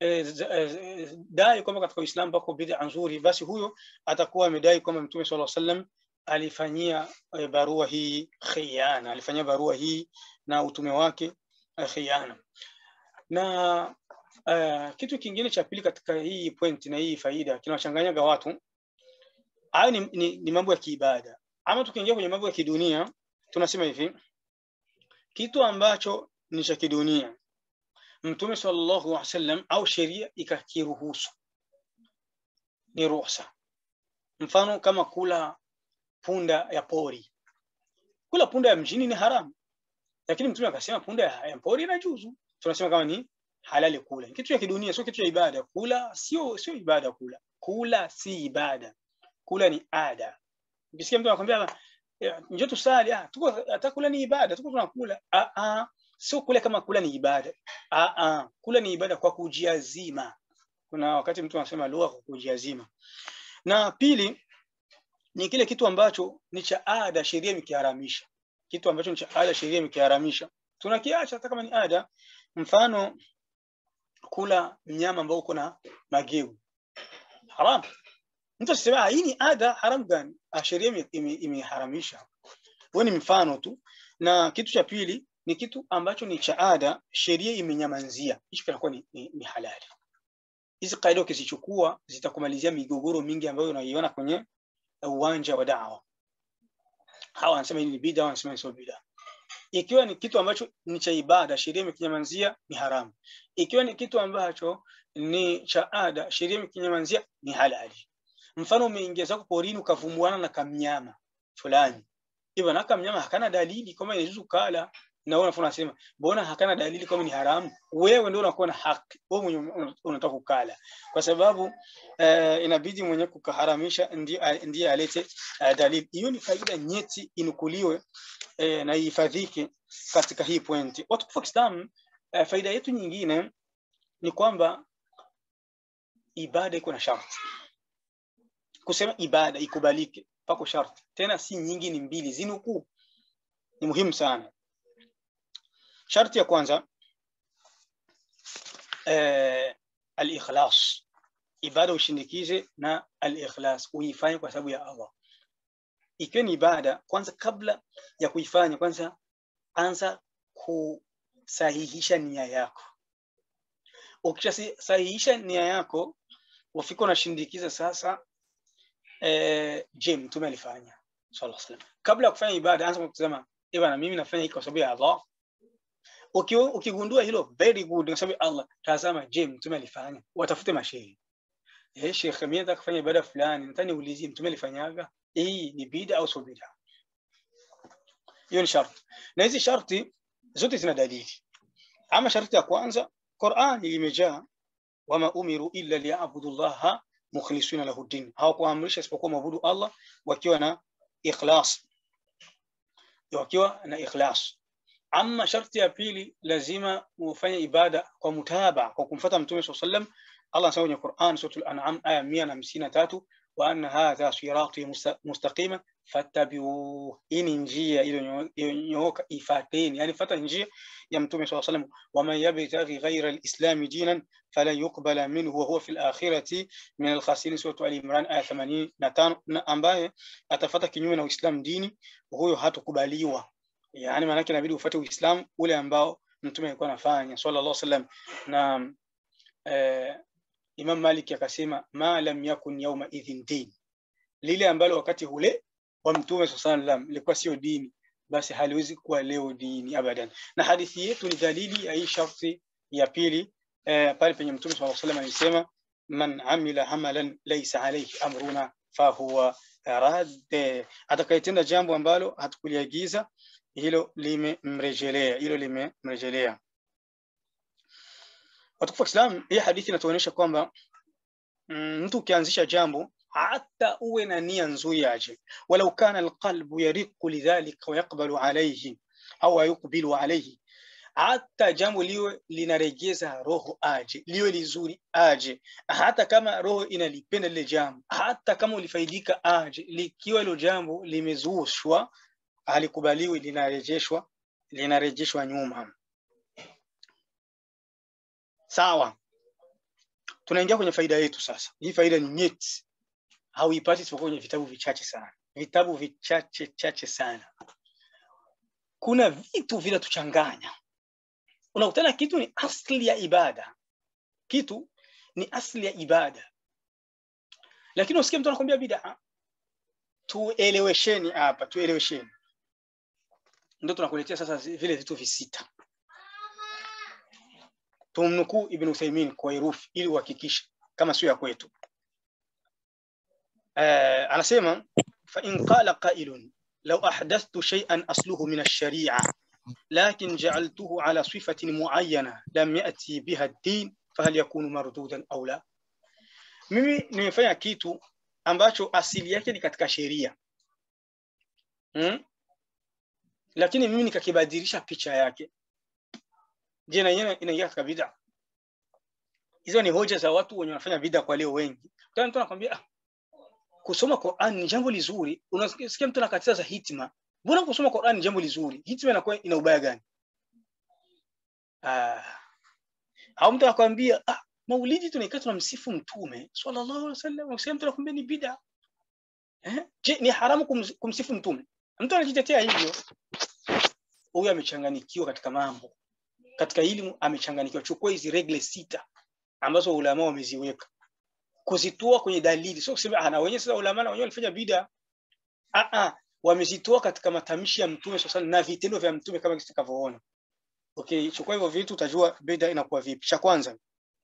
eh, dai kwamba katika Uislamu pako bid'a nzuri, basi huyo atakuwa amedai kwamba Mtume sallallahu alaihi wasallam alifanyia eh, barua hii khiana, alifanyia barua hii na utume wake eh, khiana. Na uh, kitu kingine cha pili katika hii point na hii faida kinawachanganyaga watu hayo ni, ni, ni mambo ya kiibada. Ama tukiingia kwenye mambo ya kidunia, tunasema hivi kitu ambacho ni cha kidunia Mtume sallallahu alaihi wasallam au sheria ikakiruhusu ni ruhusa. Mfano kama kula punda ya pori, kula punda ya mjini ni haramu, lakini Mtume akasema punda ya pori inajuzu. Tunasema kama ni halali kula, kitu cha kidunia, sio kitu cha ibada. Kula sio sio ibada, kula kula si ibada, kula ni ada. Ukisikia mtu anakwambia njoo tusali, ah, tuko hata kula ni ibada, tuko tunakula. Ah ah, sio kula kama kula ni ibada. Ah ah, kula ni ibada kwa kujiazima. Kuna wakati mtu anasema lugha kwa kujiazima. Na pili ni kile kitu ambacho ni cha ada, sheria imekiharamisha. Kitu ambacho ni cha ada, sheria imekiharamisha, tunakiacha hata kama ni ada. Mfano kula mnyama ambao uko na mageu, haram. Mtu asisema hii ni ada, haram gani? Sheria imeharamisha. Wewe ni mfano tu. Na kitu cha pili ni kitu ambacho ni cha ada, sheria imenyamanzia, hicho kinakuwa ni, ni, ni halali. Hizi kaida ukizichukua zitakumalizia migogoro mingi ambayo unaiona kwenye uwanja wa dawa. Hawa wanasema hii ni bid'a, wanasema sio bid'a. Ikiwa ni kitu ambacho ni cha ibada, sheria imekinyamanzia ni haramu. Ikiwa ni kitu ambacho ni cha ada, sheria imekinyamanzia ni halali. Mfano umeingia zako porini ukavumbuana na kamnyama fulani, hivyo na kamnyama hakana dalili kama inajuzu kala na wewe unasema mbona hakana dalili kama ni haramu? Wewe ndio unakuwa na haki, wewe mwenye unataka kukala, kwa sababu uh, inabidi mwenye kukaharamisha ndiye ndiye alete uh, dalili. Hiyo ni faida nyeti, inukuliwe uh, na ihifadhike katika hii pointi. Watukufu wa Kiislamu, uh, faida yetu nyingine ni kwamba ibada iko na sharti. Kusema ibada ikubalike pako sharti, tena si nyingi, ni mbili, zinukuu. Ni muhimu sana. Sharti ya kwanza eh, al-ikhlas, ibada ushindikize na al-ikhlas, uifanye kwa sababu ya Allah. Ikiwa ni ibada, kwanza kabla ya kuifanya, kwanza anza kusahihisha nia yako. Ukishasahihisha nia yako, wafika unashindikiza sasa. Eh, je, mtume alifanya sallallahu alaihi wasallam? Kabla ya kufanya ibada, anza kusema bwana, mimi nafanya hiki kwa sababu ya Allah ukigundua hilo very good, kwa sababu Allah, tazama, je, mtume alifanya? Watafute mashehe. Eh, Sheikh, mimi nataka kufanya ibada fulani, nataka niulizie mtume alifanyaga? Hii ni bid'a au sio bid'a? Hiyo ni sharti, na hizi sharti zote zina dalili. Ama sharti ya kwanza, Qur'an imejaa wama umiru illa liya'budu llaha mukhlisina lahu din, hawakuamrisha isipokuwa maabudu Allah wakiwa na ikhlas. wakiwa na ikhlas ama sharti ya pili lazima ufanye ibada kwa mutaba kwa kumfuata mtume swalla sallam Allah anasema kwenye Qur'an suratul an'am aya 153 wa anna hadha sirati mustaqima fattabi'u ini njia iliyonyooka ifateni yani fata njia ya mtume swalla sallam wa man yabtaghi ghayra al-islam dinan falan yuqbala minhu wa huwa fil akhirati min al-khasirin suratu al-imran aya 85 ambaye atafata kinyume na uislamu dini huyo hatakubaliwa yani maana yake inabidi ufuate uislamu ule ambao mtume alikuwa anafanya sallallahu alaihi wasallam na eh, Imam Malik akasema ma lam yakun yawma idhin din lile ambalo wakati ule wa mtume sallallahu alaihi wasallam lilikuwa sio dini basi haliwezi kuwa leo dini abadan na hadithi yetu ni dalili ya hii sharti ya pili eh, pale penye mtume sallallahu alaihi wasallam alisema man amila amalan laysa alayhi amruna fahuwa rad atakayetenda jambo ambalo hatukuliagiza hilo limemrejelea hilo limemrejelea watukufu wa Islam hii hadithi inatuonyesha kwamba mm, mtu ukianzisha jambo hata uwe na nia nzuri aje walau kana alqalbu yariqu lidhalika wayaqbalu alayhi au yuqbilu alayhi hata jambo liwe linaregeza roho aje liwe lizuri aje hata kama roho inalipenda lile jambo hata kama ulifaidika aje likiwa hilo jambo limezushwa halikubaliwi linarejeshwa linarejeshwa nyuma sawa tunaingia kwenye faida yetu sasa hii faida ni nyeti hauipati isipokuwa kwenye vitabu vichache sana vitabu vichache chache sana kuna vitu vinatuchanganya unakutana kitu ni asli ya ibada kitu ni asli ya ibada lakini usikie mtu anakwambia bid'a tuelewesheni hapa tuelewesheni ndio tunakuletea sasa vile vitu visita tumnukuu ibn Uthaymeen kwa herufi ili uhakikishe kama sio ya kwetu uh, anasema fa in qala qailun law ahdathtu shay'an asluhu min ash-shari'a lakin ja'altuhu ala sifatin mu'ayyana lam ya'ti biha ad-din fahal yakunu mardudan aw la mimi nimefanya kitu ambacho asili yake ni katika sheria hmm? lakini mimi nikakibadilisha picha yake je na yenyewe inaingia katika bid'a hizo ni hoja za watu wenye wanafanya bid'a kwa leo wengi tena mtu anakuambia ah, kusoma Qur'an ni jambo lizuri unasikia mtu anakatiza hitima mbona kusoma Qur'an ni jambo lizuri hitima inakuwa ina ubaya gani ah au mtu anakuambia ah maulidi tunaikaa tunamsifu mtume sallallahu alaihi wasallam usema mtu anakuambia ni bid'a eh je ni haramu kums, kumsifu mtume mtu anajitetea hivyo huyu amechanganikiwa katika mambo katika elimu amechanganikiwa chukua hizi regle sita ambazo ulama wameziweka kuzitoa kwenye dalili sio kusema ana wenyewe sasa ulama na wenyewe walifanya bid'a ah ah wamezitoa katika matamshi ya mtume sasa na vitendo vya mtume kama tutakavyoona okay chukua hivyo vitu utajua bid'a inakuwa vipi cha kwanza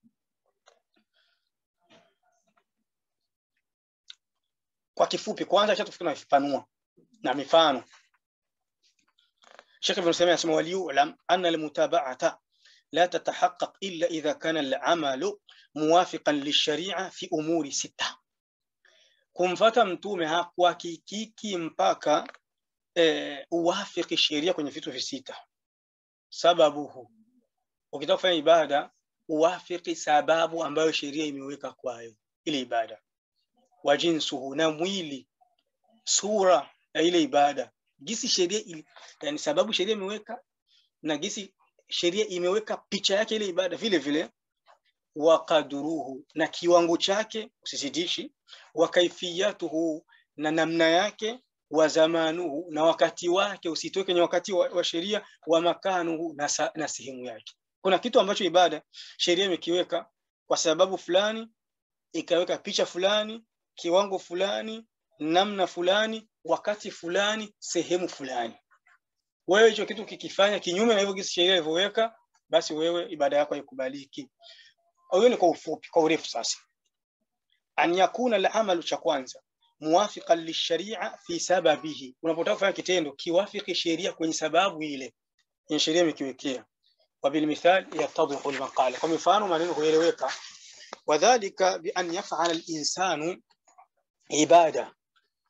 kwa kifupi kwanza acha tufikiri na vipanua na mifano Sheikh Ibn Uthaymeen anasema waliyu'lam anna al-mutaba'ata la tatahaqqaq illa idha kana al-amalu muwafiqan lish-shari'a fi umuri sita kumfata mtume hakuhakikiki mpaka eh, uwafiki sheria kwenye vitu visita sababuhu ukitaka kufanya ibada uwafiki sababu ambayo sheria imeweka kwayo ile ibada wa jinsuhu na mwili sura ya ile ibada gisi sheria ili, yani sababu sheria imeweka na gisi sheria imeweka picha yake ile ibada vile vile wa qadruhu na kiwango chake usisidishi wa kaifiyatuhu na namna yake wa zamanuhu na wakati wake usitoke kwenye wakati wa, wa sheria wa makanuhu na, sa, na sehemu yake kuna kitu ambacho ibada sheria imekiweka kwa sababu fulani ikaweka picha fulani kiwango fulani namna fulani wakati fulani sehemu fulani wewe hicho kitu kikifanya kinyume na hivyo gisi sheria ilivyoweka basi wewe ibada yako haikubaliki hiyo ni kwa ufupi kwa urefu sasa an yakuna al-amalu cha kwanza muwafiqan lisharia fi sababihi unapotaka kufanya kitendo kiwafiki sheria kwenye sababu ile yenye sheria imekiwekea وبالمثال يتضح المقال kwa mifano maneno hueleweka wadhālika bi an yaf'ala al-insanu ibada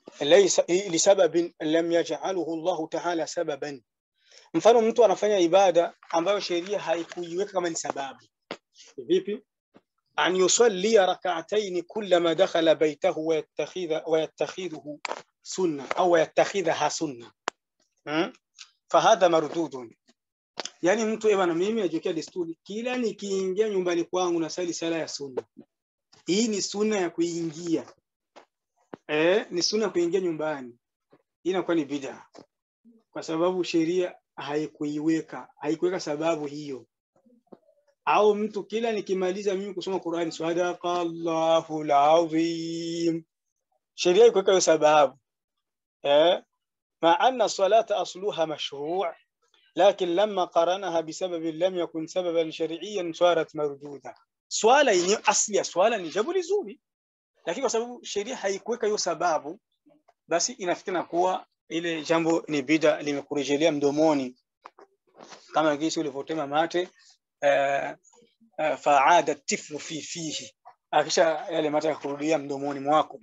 laysa lisababin lam yaj'aluhu Allah ta'ala sababan mfano mtu anafanya ibada ambayo sheria haikuiweka kama ni sababu vipi an yusalli rak'atayn kullama dakhala baytahu wa yattakhidha wa yattakhidhu sunna au yattakhidha sunna hmm? fahadha mardudun yani mtu eba na mimi najiwekea desturi kila nikiingia nyumbani kwangu na sali sala ya sunna hii ni sunna ya kuingia eh ni sunna ya kuingia nyumbani hii inakuwa ni bid'a kwa sababu sheria haikuiweka haikuweka sababu hiyo au mtu kila nikimaliza mimi kusoma Qur'ani sadaqallahu alazim sheria ikuweka hiyo sababu eh ma anna salata asluha mashru' لكن لما قارنها بسبب لم يكن سببا شرعيا صارت مردوده swala yenyewe asli ya swala ni jambo lizuri lakini kwa sababu sheria haikuweka hiyo sababu basi inafikana kuwa ile jambo ni bida limekurejelea mdomoni kama gisi ulivyotema mate uh, uh, faada tiflu fi fihi akisha yale mate yakurudia mdomoni mwako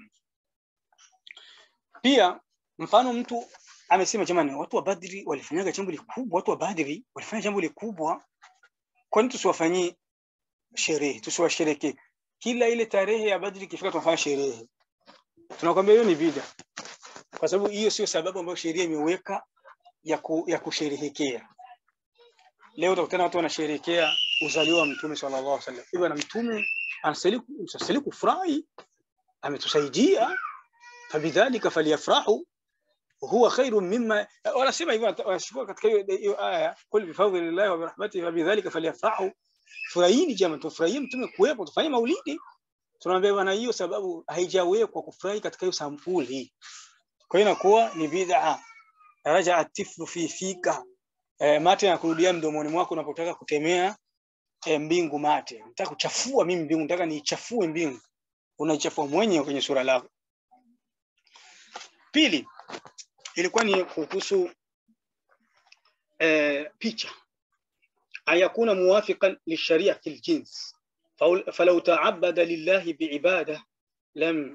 pia mfano mtu amesema jamani watu wa Badri walifanyaga jambo likubwa watu wa Badri walifanya jambo likubwa kwa nini tusiwafanyie sherehe tusiwasherekee kila ile tarehe ya Badri ikifika tunafanya sherehe tunakwambia hiyo ni bida kwa sababu hiyo sio sababu ambayo sheria imeweka ya, ku, ya kusherehekea leo utakutana watu wanasherehekea uzaliwa wa mtume sallallahu alaihi wasallam hivyo na mtume anastahili kufurahi ametusaidia fabidhalika falyafrahu huwa khairu mimma wanasema hivyo wanashukua katika hiyo aya kul bifadlillahi wa birahmatihi fabidhalika falyafrahu furahini jamani tufurahie mtume kuwepo tufanye maulidi tunaambia bwana hiyo sababu haijawekwa kufurahi katika hiyo sampuli kwa hiyo inakuwa ni bid'a raja atiflu fi fika e, mate yanakurudia mdomoni mwako unapotaka kutemea e, mbingu mate nataka kuchafua mimi mbingu nataka niichafue mbingu unaichafua mwenyewe kwenye sura lako pili ilikuwa ni kuhusu e, picha ayakuna muwafiqan lisharia fil jins falau ta'abbada lillahi biibada lam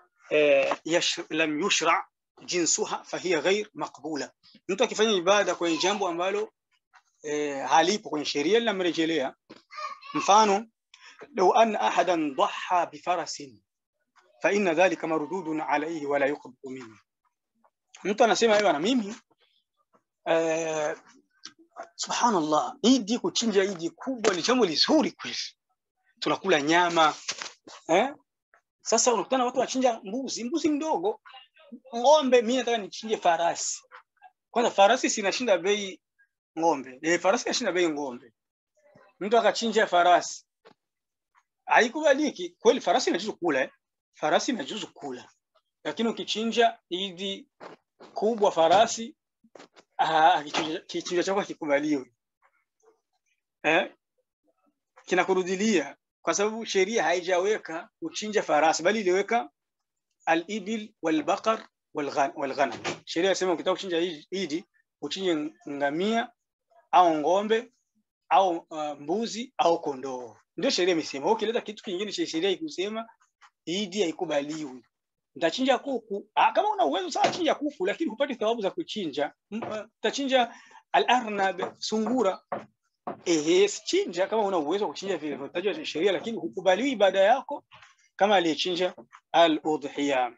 lam yushra jinsuha fahiya ghair maqbula mtu akifanya ibada kwenye jambo ambalo eh, halipo kwenye sheria linamrejelea mfano لو أن أحدا ضحى بفرس فإن ذلك مردود عليه ولا يقبل منه mtu anasema hiyo na mimi eh, subhanallah idi kuchinja idi kubwa ni jambo lizuri kweli tunakula nyama eh? sasa unakutana watu wanachinja mbuzi mbuzi mdogo ng'ombe mimi nataka nichinje farasi kwanza farasi sinashinda bei ng'ombe eh, farasi inashinda bei ng'ombe mtu akachinja farasi haikubaliki kweli farasi inajuzu kula eh? farasi inajuzu kula lakini ukichinja idi kubwa farasi kichinja chako hakikubaliwi eh? kinakurudilia kwa sababu sheria haijaweka kuchinja farasi bali iliweka al-ibil wal-baqar wal-ghanam sheria inasema ukitaka kuchinja idi uchinje ngamia au ng'ombe au uh, mbuzi au kondoo ndio sheria imesema ukileta kitu kingine cha sheria ikusema idi haikubaliwi Utachinja kuku. Ah, kama una uwezo sawa chinja kuku lakini hupati thawabu za kuchinja. Utachinja al-arnab sungura. Eh, chinja kama una uwezo wa kuchinja vile vinatajwa sheria lakini hukubaliwi ibada yako kama aliyechinja al-udhiya.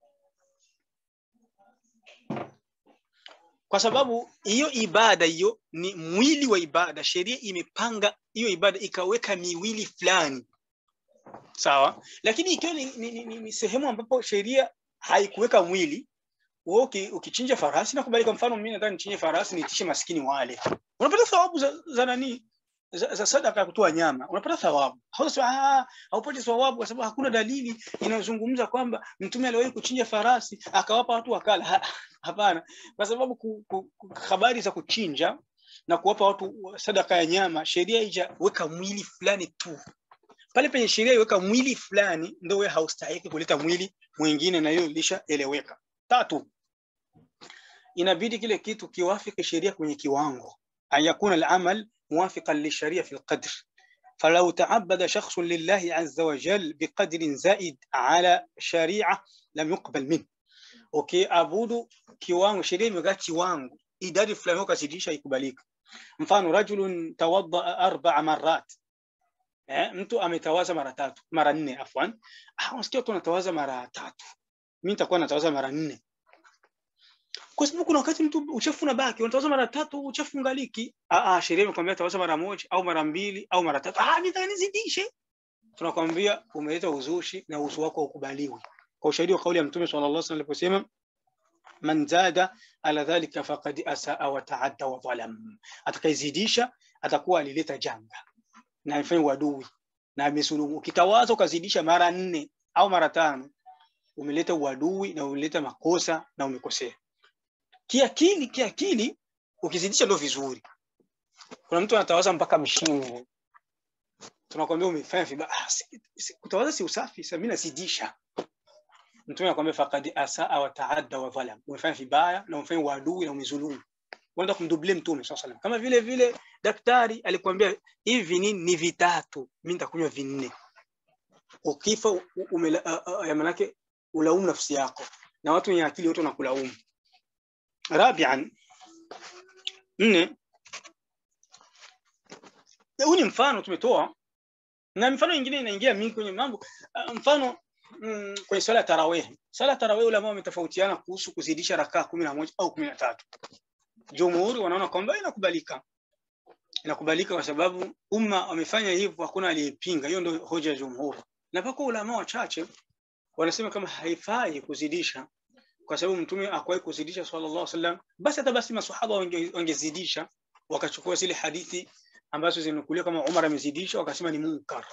Kwa sababu hiyo ibada hiyo ni mwili wa ibada. Sheria imepanga hiyo ibada ikaweka miwili fulani sawa lakini ikiwa ni, ni, ni, ni, ni sehemu ambapo sheria haikuweka mwili wewe ukichinja farasi nakubali kwa mfano mimi nataka nichinje farasi nitishe maskini wale unapata thawabu za, za nani za, za sadaka ya kutoa nyama unapata thawabu hausema ah haupati thawabu kwa sababu hakuna dalili inayozungumza kwamba mtume aliwahi kuchinja farasi akawapa watu wakala ha, hapana kwa sababu ku, ku, ku, habari za kuchinja na kuwapa watu sadaka ya nyama sheria haijaweka mwili fulani tu pale penye sheria iweka mwili fulani ndio wewe haustahiki kuleta mwili mwingine na hiyo ilishaeleweka tatu inabidi kile kitu kiwafiki sheria kwenye kiwango an yakuna al-amal muwafiqan lisharia fi al-qadr فلو تعبد شخص لله عز وجل بقدر زائد على شريعة لم يقبل منه ukiabudu kiwango, sheria imeweka kiwango, idadi fulani ukazidisha, ikubalika. Mfano, rajulun tawadda arba'a marrat, eh, mtu ametawaza mara tatu mara nne, afwan. Ah, unasikia watu wanatawaza mara tatu, mimi nitakuwa natawaza mara nne kwa sababu kuna wakati mtu uchafu unabaki, unatawaza mara tatu, uchafu ungaliki. Ah, ah, sheria imekwambia tawaza mara moja au mara mbili au mara tatu. Ah, nitaka nizidishe. Tunakwambia umeleta uzushi na uzu wako haukubaliwi, kwa ushahidi wa kauli ya Mtume sallallahu alaihi wasallam aliposema man zada ala dhalika faqad asaa wa taadda wa dhalam, atakayezidisha atakuwa alileta janga na amefanya uadui na amesulumu. Ukitawaza ukazidisha mara nne au mara tano, umeleta uadui na umeleta makosa na umekosea kiakili. Kiakili ukizidisha ndio vizuri. Kuna mtu anatawaza mpaka mshingo, tunakwambia umefanya vibaya. Ah, si- si- kutawaza si usafi, sasa mimi nazidisha. Mtume anakwambia faqad asaa wa taadda wa dhalam, umefanya vibaya na umefanya uadui na umezulumu. Unaenda kumdublia Mtume sallallahu alaihi wasallam. Kama vile vile daktari alikwambia hivi vinini ni vitatu, mimi nitakunywa vinne. Ukifa u- umela- a- a- ya manake ulaumu nafsi yako, na watu wenye akili wote wanakulaumu. Rabian, nne, huu ni mfano tumetoa, na mifano mingine inaingia mingi kwenye mambo. Ah, Mfano mm, kwenye swala ya tarawih. Swala ya tarawih ulama wametofautiana kuhusu kuzidisha rakaa kumi na moja au kumi na tatu. Jumhuri wanaona kwamba inakubalika, inakubalika kwa sababu umma wamefanya hivyo, hakuna aliyepinga. Hiyo ndio hoja ya jumhuri, na pako ulama wachache wanasema kama haifai kuzidisha kwa sababu mtume akuwahi kuzidisha sallallahu alaihi wasallam, basi hata basi maswahaba wange- wangezidisha wakachukua zile hadithi ambazo zinukuliwa kama Umar amezidisha, wakasema ni munkar.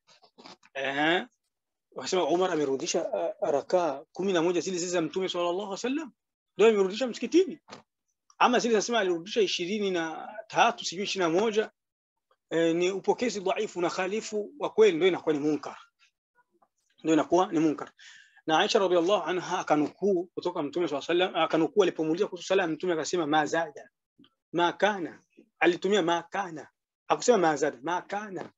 Ehe, wakasema Umar amerudisha uh, rakaa kumi na moja zile zile za mtume sallallahu alaihi wasallam, ndio amerudisha msikitini, ama zile zinasema alirudisha ishirini na tatu sijui ishirini na moja eh, ni upokezi dhaifu na khalifu wa kweli, ndio inakuwa ni munkar, ndio inakuwa ni munkar. na Aisha radhiallahu anha akanukuu kutoka mtume swalla sallam, akanukuu alipomuuliza kuhusu sala ya mtume akasema ma zada ma kana, alitumia ma kana, hakusema ma zada, ma kana.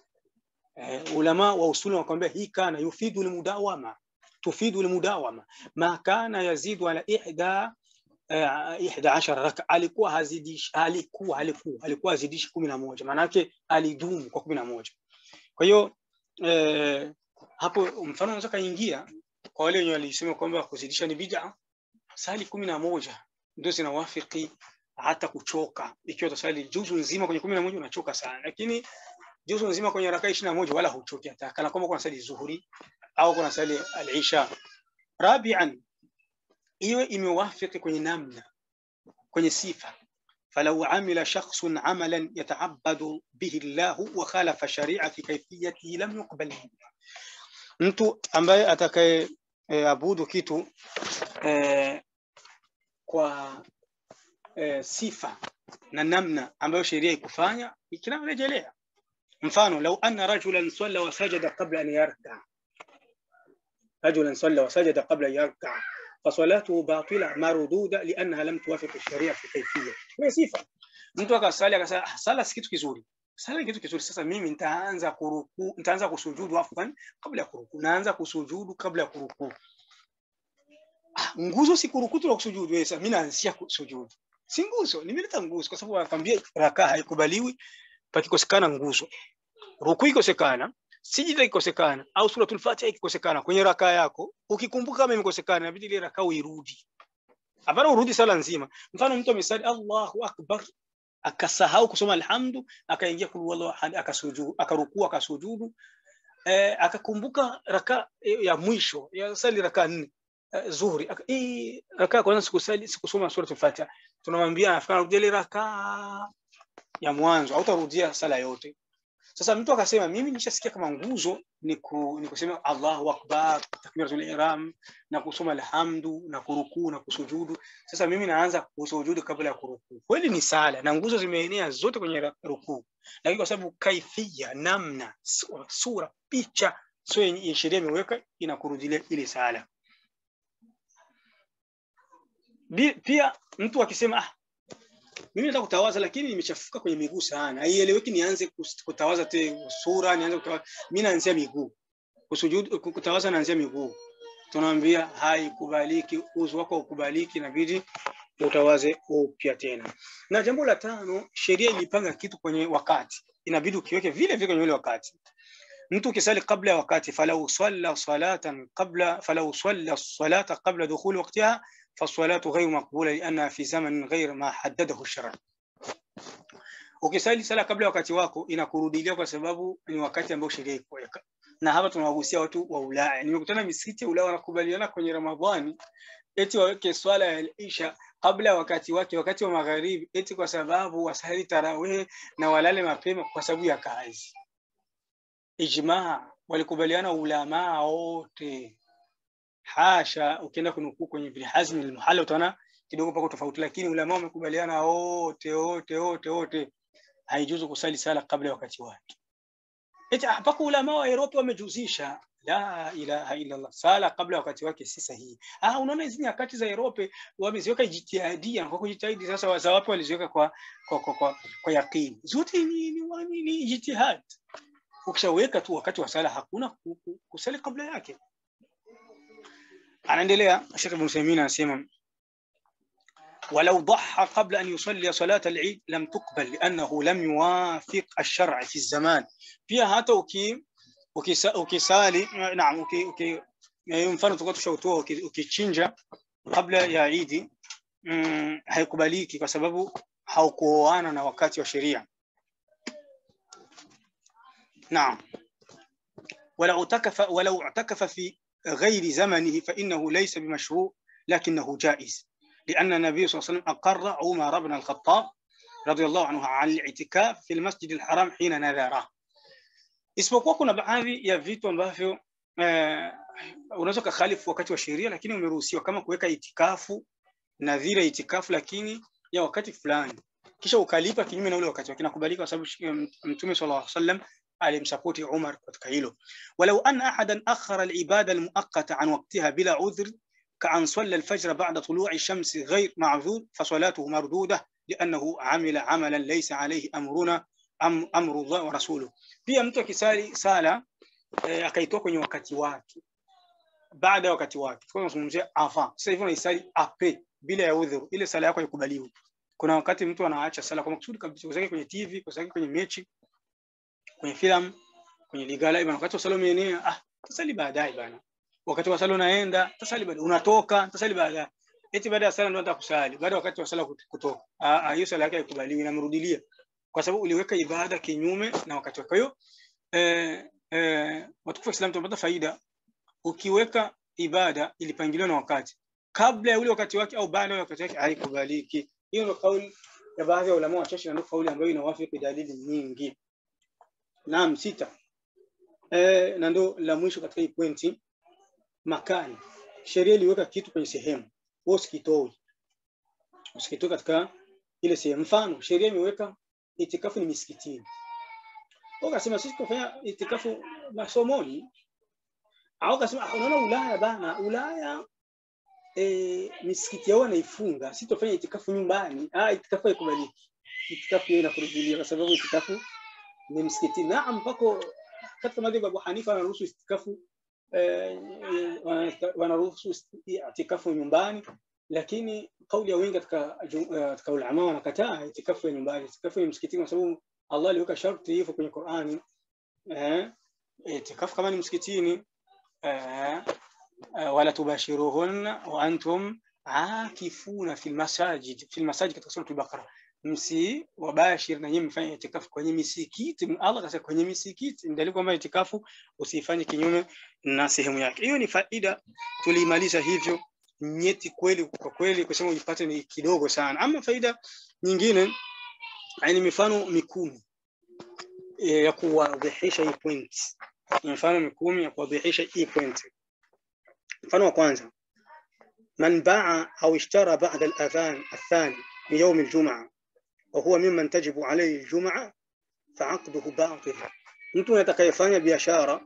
Eh, ulama wa usuli wakwambia hii kana yufidu almudawama, tufidu almudawama, ma kana yazidu ala ihda eh, ihda ashara raka, alikuwa hazidishi, alikuwa alikuwa alikuwa hazidishi kumi na moja, maana yake alidumu kwa kumi na moja. Kwa hiyo eh, hapo mfano unaweza kaingia kwa wale wenye walisema kwamba kuzidisha ni bid'a, sali kumi na moja ndio zinawafiki hata kuchoka. Ikiwa utasali juzu nzima kwenye kumi na moja unachoka sana, lakini juzu nzima kwenye rakaa ishirini na moja wala huchoki hata kana kwamba kuna sali zuhuri au kuna sali al-isha. Rabian, iwe imewafiki kwenye namna, kwenye sifa فلو عمل شخص عملا يتعبد به الله وخالف الشريعة في كيفيته لم يقبل mtu ambaye atakaye e, abudu kitu e, kwa e, sifa na namna ambayo sheria ikufanya ikinarejelea. Mfano, lau anna rajulan salla wa sajada qabla an yarka, rajulan salla wa sajada qabla an yarka fasalatuhu batila marududa liannaha lam tuwafiq sharia fi kayfiyya. Ni sifa. Mtu akasali akasema ah, sala si kitu kizuri, sala ni kitu kizuri. Sasa mimi nitaanza kuruku, nitaanza kusujudu afwan kabla ya kuruku, naanza kusujudu kabla ya kuruku. Ah, nguzo si kuruku tu na kusujudu. Sasa mimi naanzia kusujudu, si nguzo. Nimeleta nguzo kwa sababu anakwambia rakaa haikubaliwi pakikosekana nguzo. Ruku ikosekana, sijida ikosekana, au suratul Fatiha ikikosekana kwenye rakaa yako, ukikumbuka kama imekosekana, inabidi ile rakaa uirudi. Hapana urudi sala nzima. Mfano mtu amesali Allahu akbar akasahau kusoma alhamdu, akaingia kul wallahu ahad, akasujudu, akarukua, akasujudu, eh, akakumbuka raka ya mwisho ya sali raka nne eh, zuhuri aka, eh, raka ya kwanza sikusali sikusoma suratul Fatiha, tunamwambia afika rudia ile raka ya mwanzo, hautarudia sala yote. Sasa mtu akasema mimi nishasikia kama nguzo ni, ku, ni kusema Allahu akbar, takbiratul ihram na kusoma alhamdu na kurukuu na kusujudu. Sasa mimi naanza kusujudu kabla ya kurukuu. Kweli ni sala na nguzo zimeenea zote kwenye ra- rukuu, lakini kwa sababu kaifia, namna, sura, sura picha sio yenye sheria imeweka inakurudilia ile sala. Bi- Pia mtu akisema ah, mimi nataka kutawaza lakini nimechafuka kwenye miguu sana, haieleweki, nianze kus- kutawaza te sura, nianze kutawaza. Mimi naanzia miguu, kusujudu, kutawaza naanzia miguu. tunaambia haikubaliki, uzu wako ukubaliki, inabidi utawaze upya tena. Na jambo la tano, sheria ilipanga kitu kwenye wakati, inabidi ukiweke vile vile kwenye ule wakati. Mtu ukisali kabla ya wakati, falau salla salatan qabla falau salla salata qabla dukhuli waqtiha fasalatu ghayru maqbula liannaha fi zamanin ghayr ma haddadahu shara. Ukisali sala kabla ya wakati wako inakurudilia kwa sababu ni wakati ambao sheria ikuweka. Na hapa tunawagusia watu wa Ulaya. Nimekutana misikiti ya Ulaya wanakubaliana kwenye Ramadhani eti waweke swala ya Isha kabla ya wakati wake, wakati wa magharibi, eti kwa sababu wasali tarawih na walale mapema kwa sababu ya kazi. Ijmaa walikubaliana ulamaa wote, hasha. Ukienda kunukuu kwenye Ibn Hazm al-Muhalla utaona kidogo pako tofauti, lakini ulama wamekubaliana wote wote wote wote, haijuzu kusali sala kabla ya wakati wake. Eti mpaka ulama wa Europe wamejuzisha la ilaha illa Allah, sala kabla ya wakati wake si sahihi. Ah, unaona hizi nyakati za Europe wameziweka jitihadia kwa kujitahidi. Sasa waza wapi waliziweka kwa kwa kwa, kwa, kwa yakini? Zote ni ni, ni, ni jitihad. Ukishaweka tu wakati wa sala hakuna kusali kabla yake. Anaendelea Sheikh Ibn Uthaymeen anasema ولو ضحى قبل أن يصلي صلاة العيد لم تقبل لأنه لم يوافق الشرع في الزمان فيها hata uki ukisali naam uki, uki mfano tukao tushautoa ukichinja kabla ya Idi mm, haikubaliki kwa sababu haukuoana na wakati wa sheria. Naam. ولو اعتكف ولو اعتكف في غير زمنه فإنه ليس بمشروع لكنه جائز لأن النبي صلى الله عليه وسلم أقر عمر بن الخطاب رضي الله عنه عن الاعتكاف في المسجد الحرام حين نذره isipokuwa kuna baadhi ya vitu ambavyo eh, unaweza kukhalifu wakati wa sheria lakini umeruhusiwa kama kuweka itikafu nadhira itikafu lakini ya wakati fulani kisha ukalipa kinyume na ule wakati kinakubalika kwa sababu mtume sallallahu alaihi wasallam alimsapoti Umar katika hilo walau anna ahadan akhara al-ibada al-muaqqata an waqtiha bila udhr كأن صلى الفجر بعد طلوع الشمس غير معذور فصلاته مردودة لأنه عمل عملا ليس عليه أمرنا أم أمر الله ورسوله pia mtu akisali sala eh, akaitoa kwenye wakati wake baada ya wakati wake kwa tunazungumzia avant sasa hivi unaisali ape bila ya udhuru ile sala yako haikubaliwi kuna wakati mtu anaacha sala kwa makusudi kabisa kusaki kwenye TV kusaki kwenye mechi kwenye filamu kwenye ligala ibana wakati wa sala umeenea ah tasali baadaye bana wakati wa sala unaenda tasali baadaye unatoka tasali baadaye eti baada ya sala ndio unataka kusali baada wakati wa sala kutoka ah hiyo sala yake haikubaliwi inamrudilia kwa sababu uliweka ibada kinyume na wakati wake. Kwa hiyo eh, eh, watukufu wa Islam tunapata faida ukiweka ibada ilipangiliwa na wakati kabla ya ule wakati wake au baada ya wakati wake haikubaliki. Hiyo ndio kauli ya baadhi ya ulama wachache na ndio kauli ambayo inawafiki dalili nyingi. Naam, sita. Eh, na ndio la mwisho katika hii pointi makani. Sheria iliweka kitu kwenye sehemu, wewe usikitoe. Usikitoe katika ile sehemu. Mfano, sheria imeweka itikafu ni misikitini. Wakasema sisi tunafanya itikafu masomoni. Au kasema unaona Ulaya bana, Ulaya e, misikiti yao wanaifunga, sisi tunafanya itikafu nyumbani. Ah, itikafu haikubaliki. Itikafu hiyo inakurudilia kwa sababu itikafu ni msikitini. Naam, mpaka katika madhhabu Abu Hanifa wanaruhusu itikafu eh, wanaruhusu itikafu nyumbani lakini kauli ya wengi katika katika ulama wanakataa itikafu ya nyumbani, itikafu ya msikitini, kwa sababu Allah aliweka sharti hivyo kwenye Qur'ani. Eh, itikafu kama ni msikitini, eh, wala tubashiruhunna wa antum akifuna fil masajid fil masajid, katika sura al-Baqara, msi wabashir na nyinyi mfanye itikafu kwenye misikiti. Allah kasema kwenye misikiti, ndio kwamba itikafu usifanye kinyume na sehemu yake. Hiyo ni faida, tulimaliza hivyo nyeti kweli kwa kweli kusema ujipate ni kidogo sana. Ama faida nyingine ni mifano mikumi e, ya kuwadhihisha hii point, mifano mikumi ya kuwadhihisha hii point. Mfano wa kwanza, man baa au ishtara ba'da al-adhan athani min yawm al-jum'a wa huwa mimman tajibu alayhi al-jum'a fa'aqduhu batil, mtu atakayefanya biashara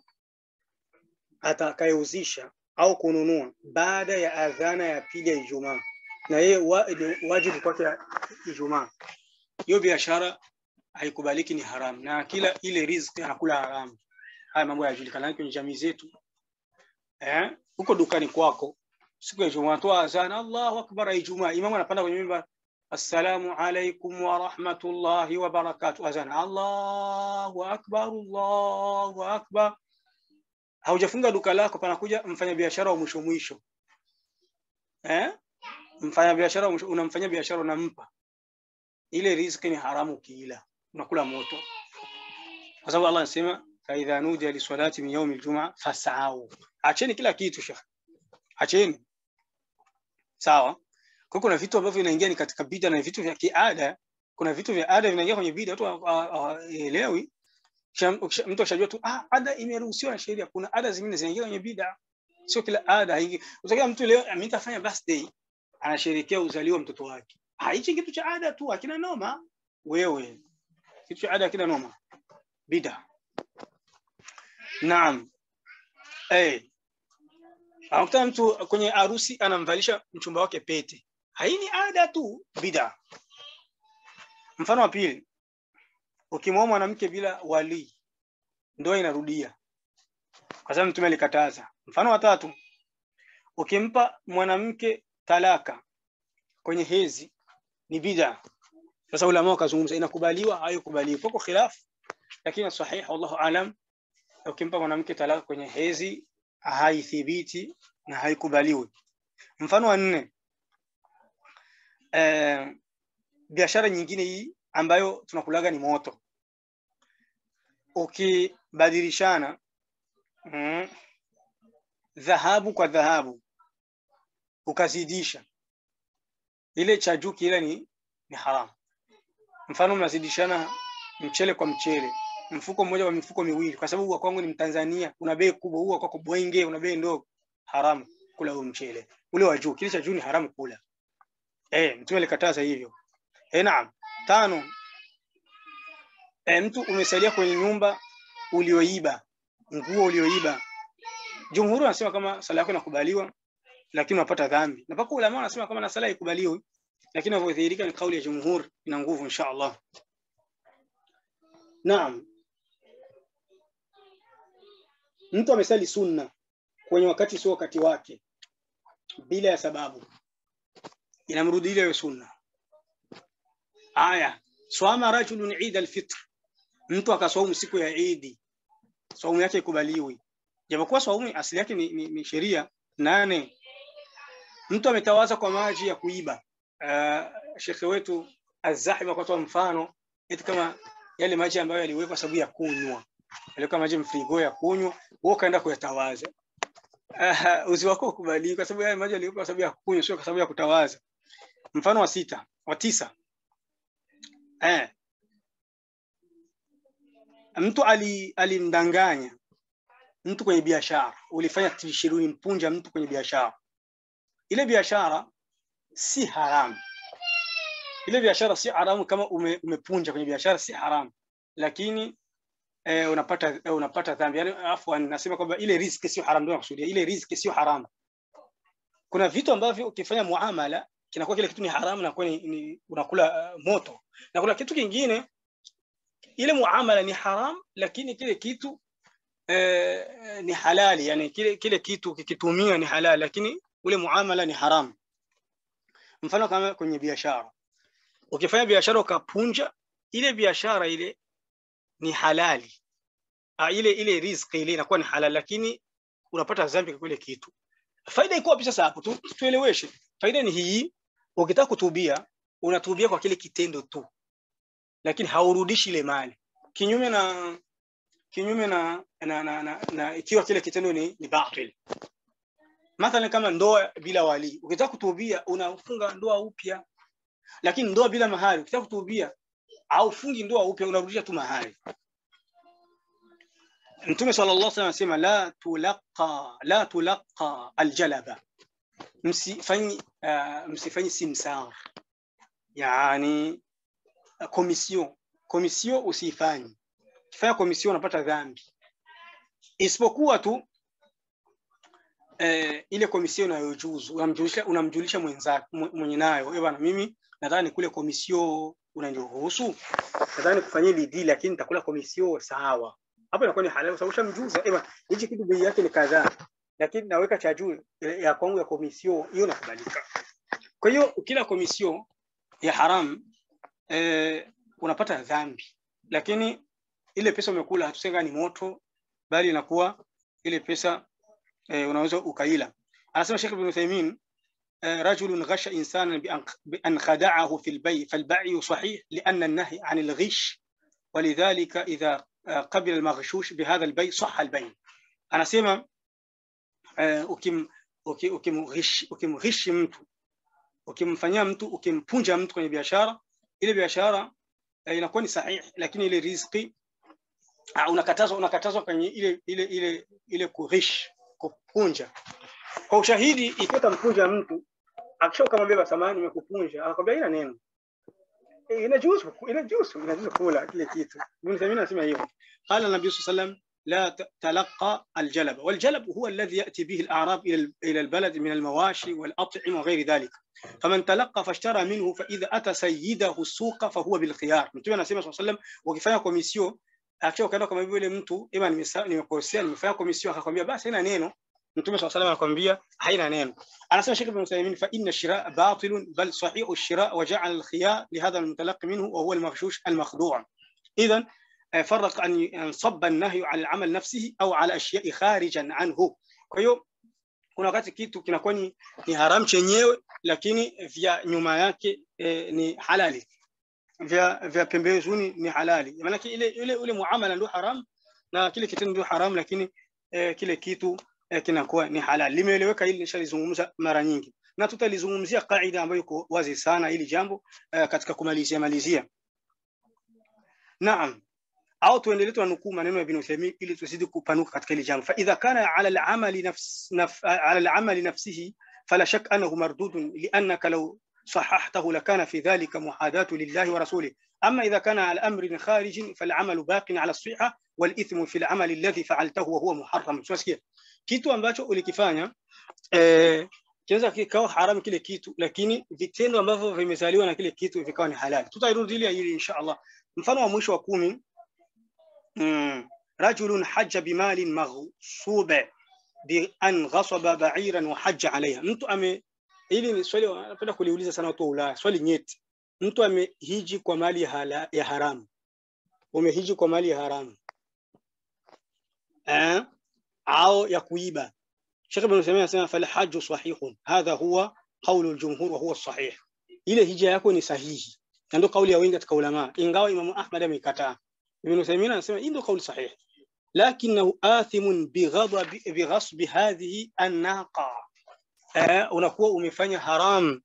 atakayeuzisha au kununua baada ya adhana ya pili ya Ijumaa na yeye wa, wajibu kwake Ijumaa, hiyo biashara haikubaliki, ni haramu, na kila ile riziki anakula haramu. Haya mambo yanajulikana kwenye jamii zetu. eh, uko dukani kwako siku ya Ijumaa, toa azan, Allahu akbar, ya Ijumaa, imamu anapanda kwenye mimbar, assalamu alaikum wa rahmatullahi wa barakatuh, azan, Allahu akbar, Allahu akbar. Haujafunga duka lako, panakuja mfanyabiashara wa mwisho mwisho, eh, mfanyabiashara wa mwisho, unamfanya biashara, unampa ile riziki, ni haramu ukiila, unakula moto, kwa sababu Allah anasema faidha nudiya lisalati min yaumi ljumaa fasau, acheni kila kitu shekh, acheni sawa. Kwa kuna vitu ambavyo vinaingia ni katika bida na vitu vya kiada. Kuna vitu vya ada vinaingia kwenye bida, watu hawaelewi. Mtu akishajua tu ah, ada imeruhusiwa na sheria. Kuna ada zingine zinaingia kwenye bida, sio kila ada haingi. Utakia mtu leo mimi nitafanya birthday, anasherehekea uzaliwa mtoto wake, ah, hichi kitu cha ada tu, hakina noma. Wewe kitu cha ada hakina noma, bida. Naam, eh Anakuta mtu kwenye harusi anamvalisha mchumba wake pete, hii ni ada tu, bida. Mfano wa pili, ukimwoa mwanamke bila walii, ndoa inarudia, kwa sababu Mtume alikataza. Mfano wa tatu, ukimpa mwanamke talaka kwenye hezi, ni bida. Sasa ulama wakazungumza, inakubaliwa haikubaliwi, poko khilafu, lakini sahihi, wallahu alam, ukimpa mwanamke talaka kwenye hezi haithibiti na haikubaliwi. Mfano wa nne, eh, biashara nyingine hii ambayo tunakulaga ni moto. Ukibadilishana mm, dhahabu kwa dhahabu ukazidisha, ile cha juu kile ni, ni haramu. Mfano mnazidishana mchele kwa mchele mfuko mmoja wa mifuko miwili, kwa sababu kwangu ni Mtanzania, una bei kubwa, huo kwako bwenge, una bei ndogo, haramu kula huo mchele. Ule wa juu, kile cha juu ni haramu kula. Eh, Mtume alikataza hivyo. Eh, naam. Tano, eh, mtu umesalia kwenye nyumba ulioiba, nguo ulioiba. Jumhuri wanasema kama sala yako inakubaliwa, lakini unapata dhambi. Na paka ulama wanasema kama na sala ikubaliwi, lakini inavyodhihirika ni kauli ya jumhur, ina nguvu insha Allah. Naam. Mtu amesali sunna kwenye wakati sio wakati wake bila ya sababu, inamrudi ile sunna. Aya, swama rajulun Eid al-Fitr, mtu akaswaumu siku ya Eid, swaumu yake ikubaliwi, japokuwa swaumu asili yake ni, ni, ni sheria. Nane, mtu ametawaza kwa maji ya kuiba. Uh, shekhe wetu Az-Zahima akatoa mfano eti kama yale maji ambayo yaliwekwa sababu ya kunywa, yaliwekwa maji mfrigo ya kunywa, wewe ukaenda kuyatawaza. Uh, uzi wako ukubali, kwa sababu yale maji yaliwekwa sababu ya kunywa, sio kwa sababu ya kutawaza. Mfano wa sita, wa tisa, eh, mtu ali alimdanganya mtu kwenye biashara, ulifanya tishirini mpunja mtu kwenye biashara, ile biashara si haramu ile biashara si haramu kama ume, umepunja kwenye biashara si haramu, lakini eh, unapata eh, unapata dhambi. Yani afwan, nasema kwamba ile riziki sio haramu, ndio nakusudia ile riziki sio haramu. Kuna vitu ambavyo ukifanya muamala kinakuwa kile kitu ni haramu na kwa ni, ni unakula uh, moto, na kuna kitu kingine ile muamala ni haramu, lakini kile kitu eh, ni halali, yani kile kile kitu kikitumia ni halali, lakini ule muamala ni haramu. Mfano kama kwenye biashara ukifanya biashara ukapunja ile biashara ile ni halali ah, ile ile riziki ile inakuwa ni halali, lakini unapata dhambi kwa kile kitu. Faida iko wapi sasa hapo? Tu, tueleweshe. Faida ni hii, ukitaka kutubia unatubia kwa kile kitendo tu, lakini haurudishi ile mali, kinyume na kinyume na na, na, na, na ikiwa kile kitendo ni, ni batil. Mathalan kama ndoa bila wali, ukitaka kutubia unafunga ndoa upya lakini ndoa bila mahari ukitaka kutubia au fungi ndoa upya unarudisha tu mahari. Mtume sallallahu alaihi wasallam anasema la tulaqa la tulaqa aljalaba, msifanyi uh, msifanyi simsar, yani komision komision usifanyi. Kifanya komision unapata dhambi, isipokuwa tu eh, ile komision unayojuzu unamjulisha unamjulisha mwenzako mwenye nayo, eh bwana, mimi nadhani kule komisio unaniruhusu, nadhani kufanyia bidii, lakini nitakula komisio sawa. Hapo inakuwa ni halali, kwa sababu ushamjuza, eh bwana, hichi kitu bei yake ni kadhaa, lakini naweka cha juu ya kwangu ya komisio, hiyo inakubalika. Kwa hiyo kila komisio ya haram eh, unapata dhambi, lakini ile pesa umekula hatusenga ni moto, bali inakuwa ile pesa eh, unaweza ukaila. Anasema Sheikh Ibn Uthaymeen eh, rajulun ghasha insanan bi an khada'ahu fi al-bay' fal-bay' sahih لأن النهي عن الغش ولذلك إذا قبل المغشوش بهذا البيع صح البيع anasema uh, ukim ukimghishi ukimghishi mtu ukimfanyia mtu ukimpunja mtu kwenye biashara ile biashara uh, inakuwa ni sahihi lakini ile riziki uh, unakatazwa unakatazwa kwenye ile ile ile ile kurish kupunja kwa ushahidi ikiwa tampunja mtu akisha kama beba samani nimekupunja anakwambia ina neno inajuzu inajuzu inajuzu kula kile kitu Ibn Taymiyyah anasema hivyo قال النبي صلى الله عليه وسلم لا تلقى الجلب والجلب هو الذي يأتي به الأعراب إلى إلى البلد من المواشي والأطعمة وغير ذلك فمن تلقى فاشترى منه فإذا أتى سيده السوق فهو بالخيار mtume anasema صلى الله عليه وسلم wakifanya komisio akiwa kaenda kama vile mtu ima nimekosea nimefanya komisio akakwambia basi haina neno mtume صلى الله عليه وسلم anakwambia haina neno anasema Sheikh Ibn Uthaymeen fa inna shira batil bal sahih ash-shira wa ja'ala al-khiyar li hadha al-mutalaqi minhu wa huwa al-maghshush al-makhdu' idhan فرق أن ينصب النهي على العمل نفسه أو على أشياء خارجا عنه kwa hiyo kuna wakati kitu kinakuwa ni, ni haram chenyewe lakini vya nyuma yake eh, ni halali vya vya pembezoni ni halali maana ile ile ule muamala ndio haram na kile kitendo ndio haram lakini eh, kile kitu eh, kinakuwa ni halali limeeleweka hili nishalizungumza mara nyingi na tutalizungumzia kaida ambayo iko wazi sana hili jambo eh, katika kumalizia malizia naam au tuendelee tunukuu maneno ya Ibn Uthaymeen ili tuzidi kupanuka katika hili jambo. Fa idha kana ala al-amali nafs naf, ala al-amali nafsihi fala shak annahu mardudun liannaka law صححته لكان في ذلك محاذاة لله ورسوله أما إذا كان على أمر خارج فالعمل باق على الصحة والإثم في العمل الذي فعلته وهو محرم tunasikia kitu ambacho ulikifanya eh, kinaweza kikawa haramu kile kitu lakini vitendo ambavyo vimezaliwa na kile kitu vikawa ni halali tutairudilia hili insha Allah mfano wa mwisho wa kumi رجل حج بمال مغصوب بأن غصب بعيرا وحج عليها mtu ame hili ni swali napenda kuliuliza sana watu wa Ulaya swali nyeti mtu amehiji kwa mali ya, hala, ya haramu umehiji kwa mali ya haramu eh au ya kuiba Sheikh Ibn Uthaymeen anasema fal hajju sahihun hadha huwa qawlu al-jumhur wa huwa sahih ile hija yako ni sahihi na ndio kauli ya wengi katika ulama ingawa Imam Ahmad ameikataa ابن تيمية anasema hii ndio kauli sahih لكنه آثم بغضب بغصب هذه الناقة eh, unakuwa umefanya haram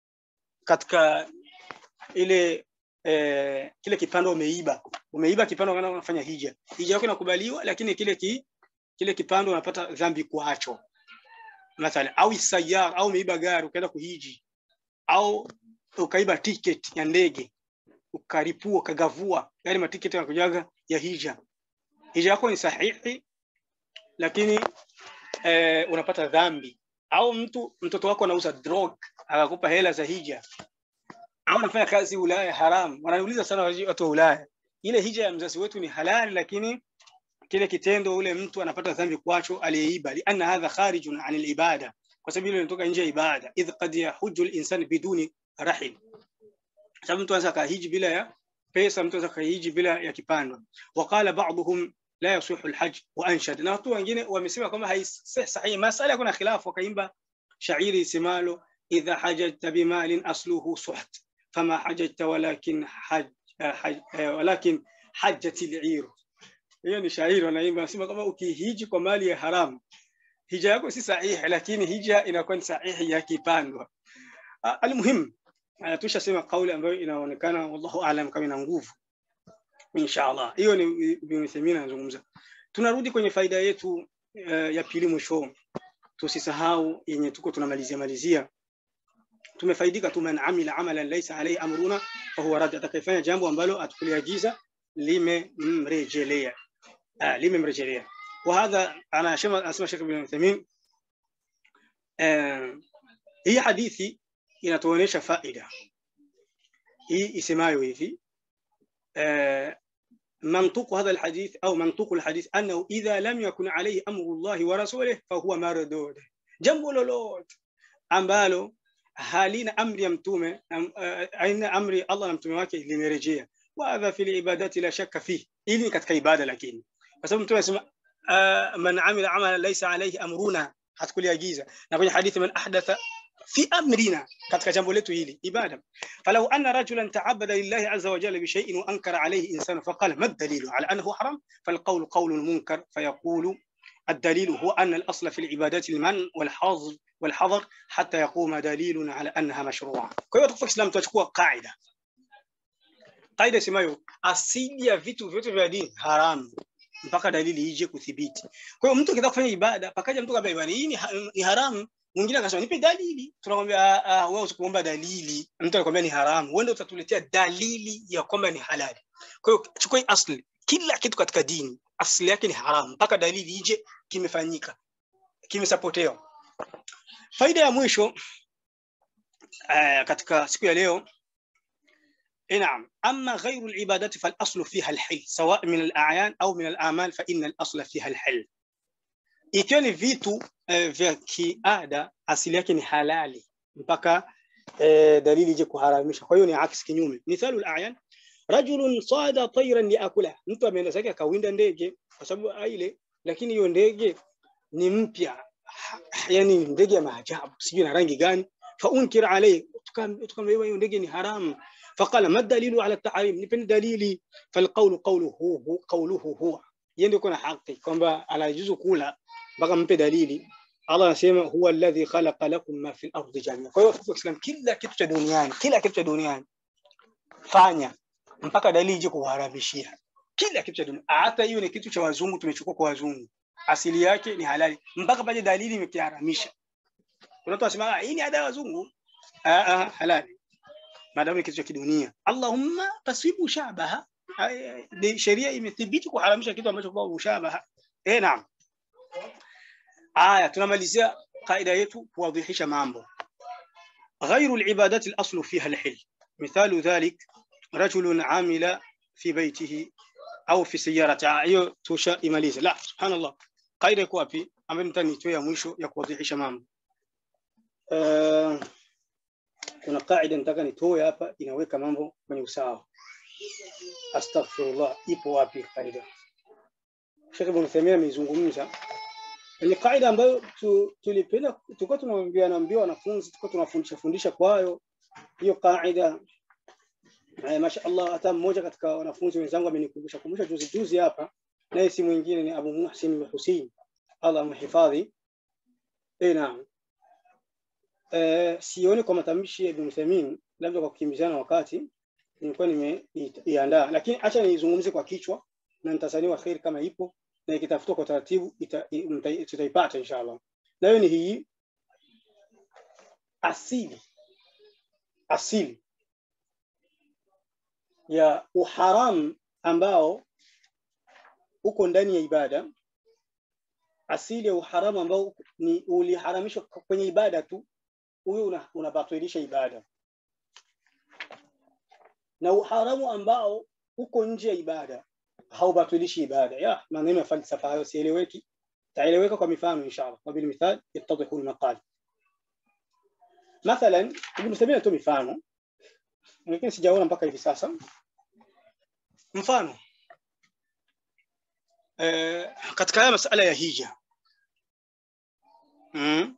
katika ile eh, kile kipando umeiba umeiba kipando kana unafanya hija hija yako inakubaliwa lakini kile ki, kile kipando unapata dhambi kwacho mathalan au sayar au umeiba gari ukaenda kuhiji au ukaiba ticket ya ndege ukaripua ukagavua yale matiketi yanakujaga ya hija hija yako ni sahihi lakini eh, unapata dhambi au mtu mtoto wako anauza drug akakupa hela za hija au unafanya kazi Ulaya haram wananiuliza sana watu wa Ulaya ile hija ya mzazi wetu ni halali lakini kile kitendo ule mtu anapata dhambi kwacho aliyeiba lianna hadha kharijun anil ibada kwa sababu ile inatoka nje ya ibada idh qad yahujju al-insan biduni rahil sababu mtu anaweza kahiji bila ya pesa mtu anaweza kahiji bila ya kipando waqala ba'dhum la yasihu alhajj wa anshad na watu wengine wamesema kwamba haisih sahihi masala kuna khilafu wakaimba shairi isemalo idha hajajta bimalin asluhu suht fama hajajta walakin haj, haj walakin hajjat al'ir hiyo ni shairi wanaimba nasema kama ukihiji kwa mali ya haramu hija yako si sahihi lakini hija inakuwa ni sahihi ya kipandwa almuhim tushasema kauli ambayo inaonekana wallahu aalam kama ina nguvu inshallah hiyo ni Ibn Uthaymeen anazungumza tunarudi kwenye faida yetu uh, ya pili mwisho tusisahau yenye tuko tunamalizia malizia tumefaidika tu man amila amalan laysa alayhi amruna fa huwa rad atakayefanya jambo ambalo atukuliagiza limemrejelea ah limemrejelea وهذا انا اسمع اسمع شيخ ابن عثيمين hii hadithi inatuonyesha faida hii isemayo hivi eh, منطوق هذا الحديث أو منطوق الحديث أنه إذا لم يكن عليه أمر الله ورسوله فهو مردود jambo lolote ambalo halina amri ya mtume am- eh, haina amri Allah na mtume wake limerejea wa hadha fil ibadati la shakka fihi ili ni katika ibada lakini kwa sababu mtume anasema ah, man amila amalan laysa alayhi amruna hatukuliagiza na kwenye hadithi man ahdatha fi amrina katika jambo letu hili ibada falau anna rajulan ta'abbada lillahi azza wa jalla bi shay'in wa ankara alayhi insanu faqala ma ad-dalilu ala annahu haram فالقول قول المنكر فيقول الدليل هو أن الأصل في العبادات المنع والحظر والحظر حتى يقوم دليل على أنها مشروعة. Kwa hiyo tukufa Islam tutachukua kaida. Kaida isemayo asili ya vitu vyote vya dini haramu mpaka dalili ije kuthibiti. Kwa hiyo mtu akitaka kufanya ibada, pakaja mtu kabla ibada hii ni ha- ni haramu, mwingine akasema nipe dalili. Tunamwambia "Ah, ah, wewe usikuomba dalili. Mtu anakuambia ni haramu, wewe ndio utatuletea dalili ya kwamba ni halali. Kwa hiyo chukua hii asli, kila kitu katika dini asili yake ni haramu mpaka dalili ije kimefanyika kimesapotewa. Faida ya mwisho uh, katika siku ya leo نعم أما غير العبادات فالأصل فيها الحل سواء من الأعيان أو من الأعمال فإن الأصل فيها الحل ikiwa ni vitu uh, vya kiada asili yake ni halali mpaka uh, dalili ije kuharamisha kwa hiyo ni aksi kinyume mithalu al-a'yan rajulun sada tayran liakula mtu ameenda zake akawinda ndege kwa sababu aile lakini hiyo ndege ni mpya Ha- yani ndege ya maajabu sijui na rangi gani faunkir alayhi tukamwambia hiyo ndege ni haramu faqala ma dalilu ala tahrim nipeni dalili falqawlu qawluhu hu qawluhu huwa yeye ndio kuna haki kwamba anajuzu kula mpaka mpe dalili Allah anasema huwa alladhi khalaqa lakum ma fil ardi jami'a kwa hiyo kwa Islam kila kitu cha duniani kila kitu cha duniani fanya mpaka dalili ije kuharamishia kila kitu cha dunia hata hiyo ni kitu cha wazungu tumechukua kwa wazungu asili yake ni halali mpaka paje dalili imekiharamisha kuna watu wasema "Ah, hii ni ada ya wazungu ah ah halali maadamu ni kitu cha kidunia allahumma tasibu shabaha Ay, ay, ni sheria imethibiti kuharamisha kitu ambacho kwa ushabaha eh naam aya tunamalizia kaida yetu kuwadhihisha mambo غير العبادات الأصل فيها الحل مثال ذلك رجل عامل في بيته au fi sayyarati hiyo tushaimaliza la subhanallah kaida iko wapi ambayo nitanitoa ya mwisho ya kuwadhihisha mambo uh, kuna kaida nataka nitoe hapa inaweka mambo kwenye usawa astaghfirullah ipo wapi kaida Sheikh Ibn Taymiyyah ameizungumza ni kaida ambayo tu, tulipenda tulikuwa tunaambia naambia wanafunzi tulikuwa tunafundisha fundisha kwayo hiyo kaida Eh, mashaallah hata mmoja katika wanafunzi wenzangu amenikumbusha kumbusha juzi juzi hapa naye si mwingine ni Abu Muhsin Hussein Allah mhifadhi eh naam eh sioni kwa matamshi ya Ibn Uthaymeen labda kwa kukimbizana wakati nilikuwa nimeiandaa lakini acha nizungumze kwa kichwa na nitasaniwa khair kama ipo na ikitafutwa kwa taratibu ita- i- mta- tutaipata inshallah nayo ni hii asili asili ya uharamu ambao uko ndani ya ibada asili ya uharamu ambao ni uliharamishwa kwenye ibada tu huyo una- unabatilisha ibada na uharamu ambao uko nje ya ibada haubatilishi ibada ya maneno ya falsafa hayo sieleweki taeleweka kwa mifano inshallah kwa bil mithal yattadhihu al maqal mathalan ibn Taymiyyah tu mifano lakini sijaona mpaka hivi sasa mfano eh, katika haya masala ya hija mm.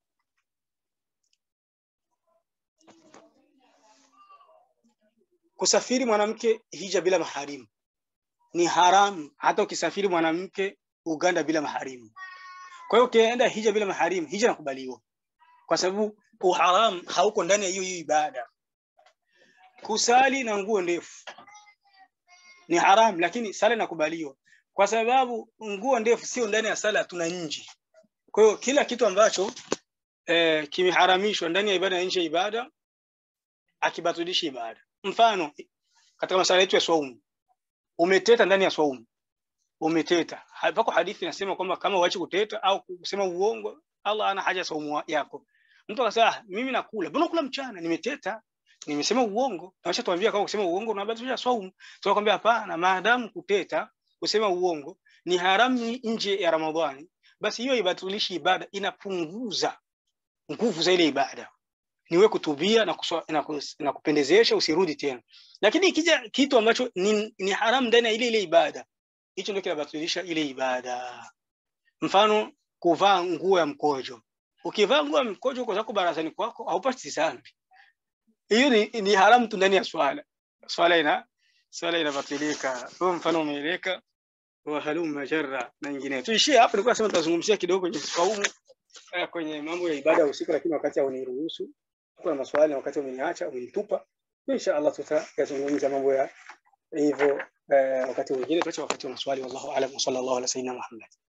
kusafiri mwanamke hija bila maharimu ni haramu hata ukisafiri mwanamke Uganda bila maharimu kwa hiyo ukienda hija bila maharimu hija nakubaliwa kwa sababu uharamu hauko ndani ya hiyo hiyo ibada kusali na nguo ndefu ni haramu lakini sala inakubaliwa kwa sababu nguo ndefu sio ndani ya sala tuna nje kwa hiyo kila kitu ambacho eh, kimeharamishwa ndani ya ibada na nje ya ibada akibatilisha ibada mfano katika masala yetu ya swaumu umeteta ndani ya swaumu umeteta pako hadithi inasema kwamba kama uache kuteta au kusema uongo Allah ana haja saumu yako mtu akasema "Ah, mimi nakula mbona kula mchana nimeteta nimesema uongo na tuambia kama kusema uongo unabatilisha saumu tunakwambia hapana maadamu kuteta kusema uongo ni haramu nje ya ramadhani basi hiyo ibatilishi ibada inapunguza nguvu za ile ibada niwe kutubia na, kuswa, na, kus, na kupendezesha usirudi tena lakini ikija kitu ambacho ni, ni haramu ndani ya ile ile ibada hicho ndio kinabatilisha ile ibada mfano kuvaa nguo ya mkojo ukivaa nguo ya mkojo kwa zako barazani kwako haupati dhambi hiyo ni, ni haramu tu ndani ya swala swala ina swala inabatilika huo mfano umeeleka wa halumma jarra na nyingine tuishie hapo nilikuwa nasema tutazungumzia kidogo kwenye saumu kwenye mambo ya ibada ya usiku lakini wakati hauniruhusu kuna maswali wakati umeniacha umenitupa insha Allah tutayazungumza mambo ya hivyo wakati mwingine tuache wakati wa maswali wallahu aalam wa sallallahu ala sayyidina Muhammad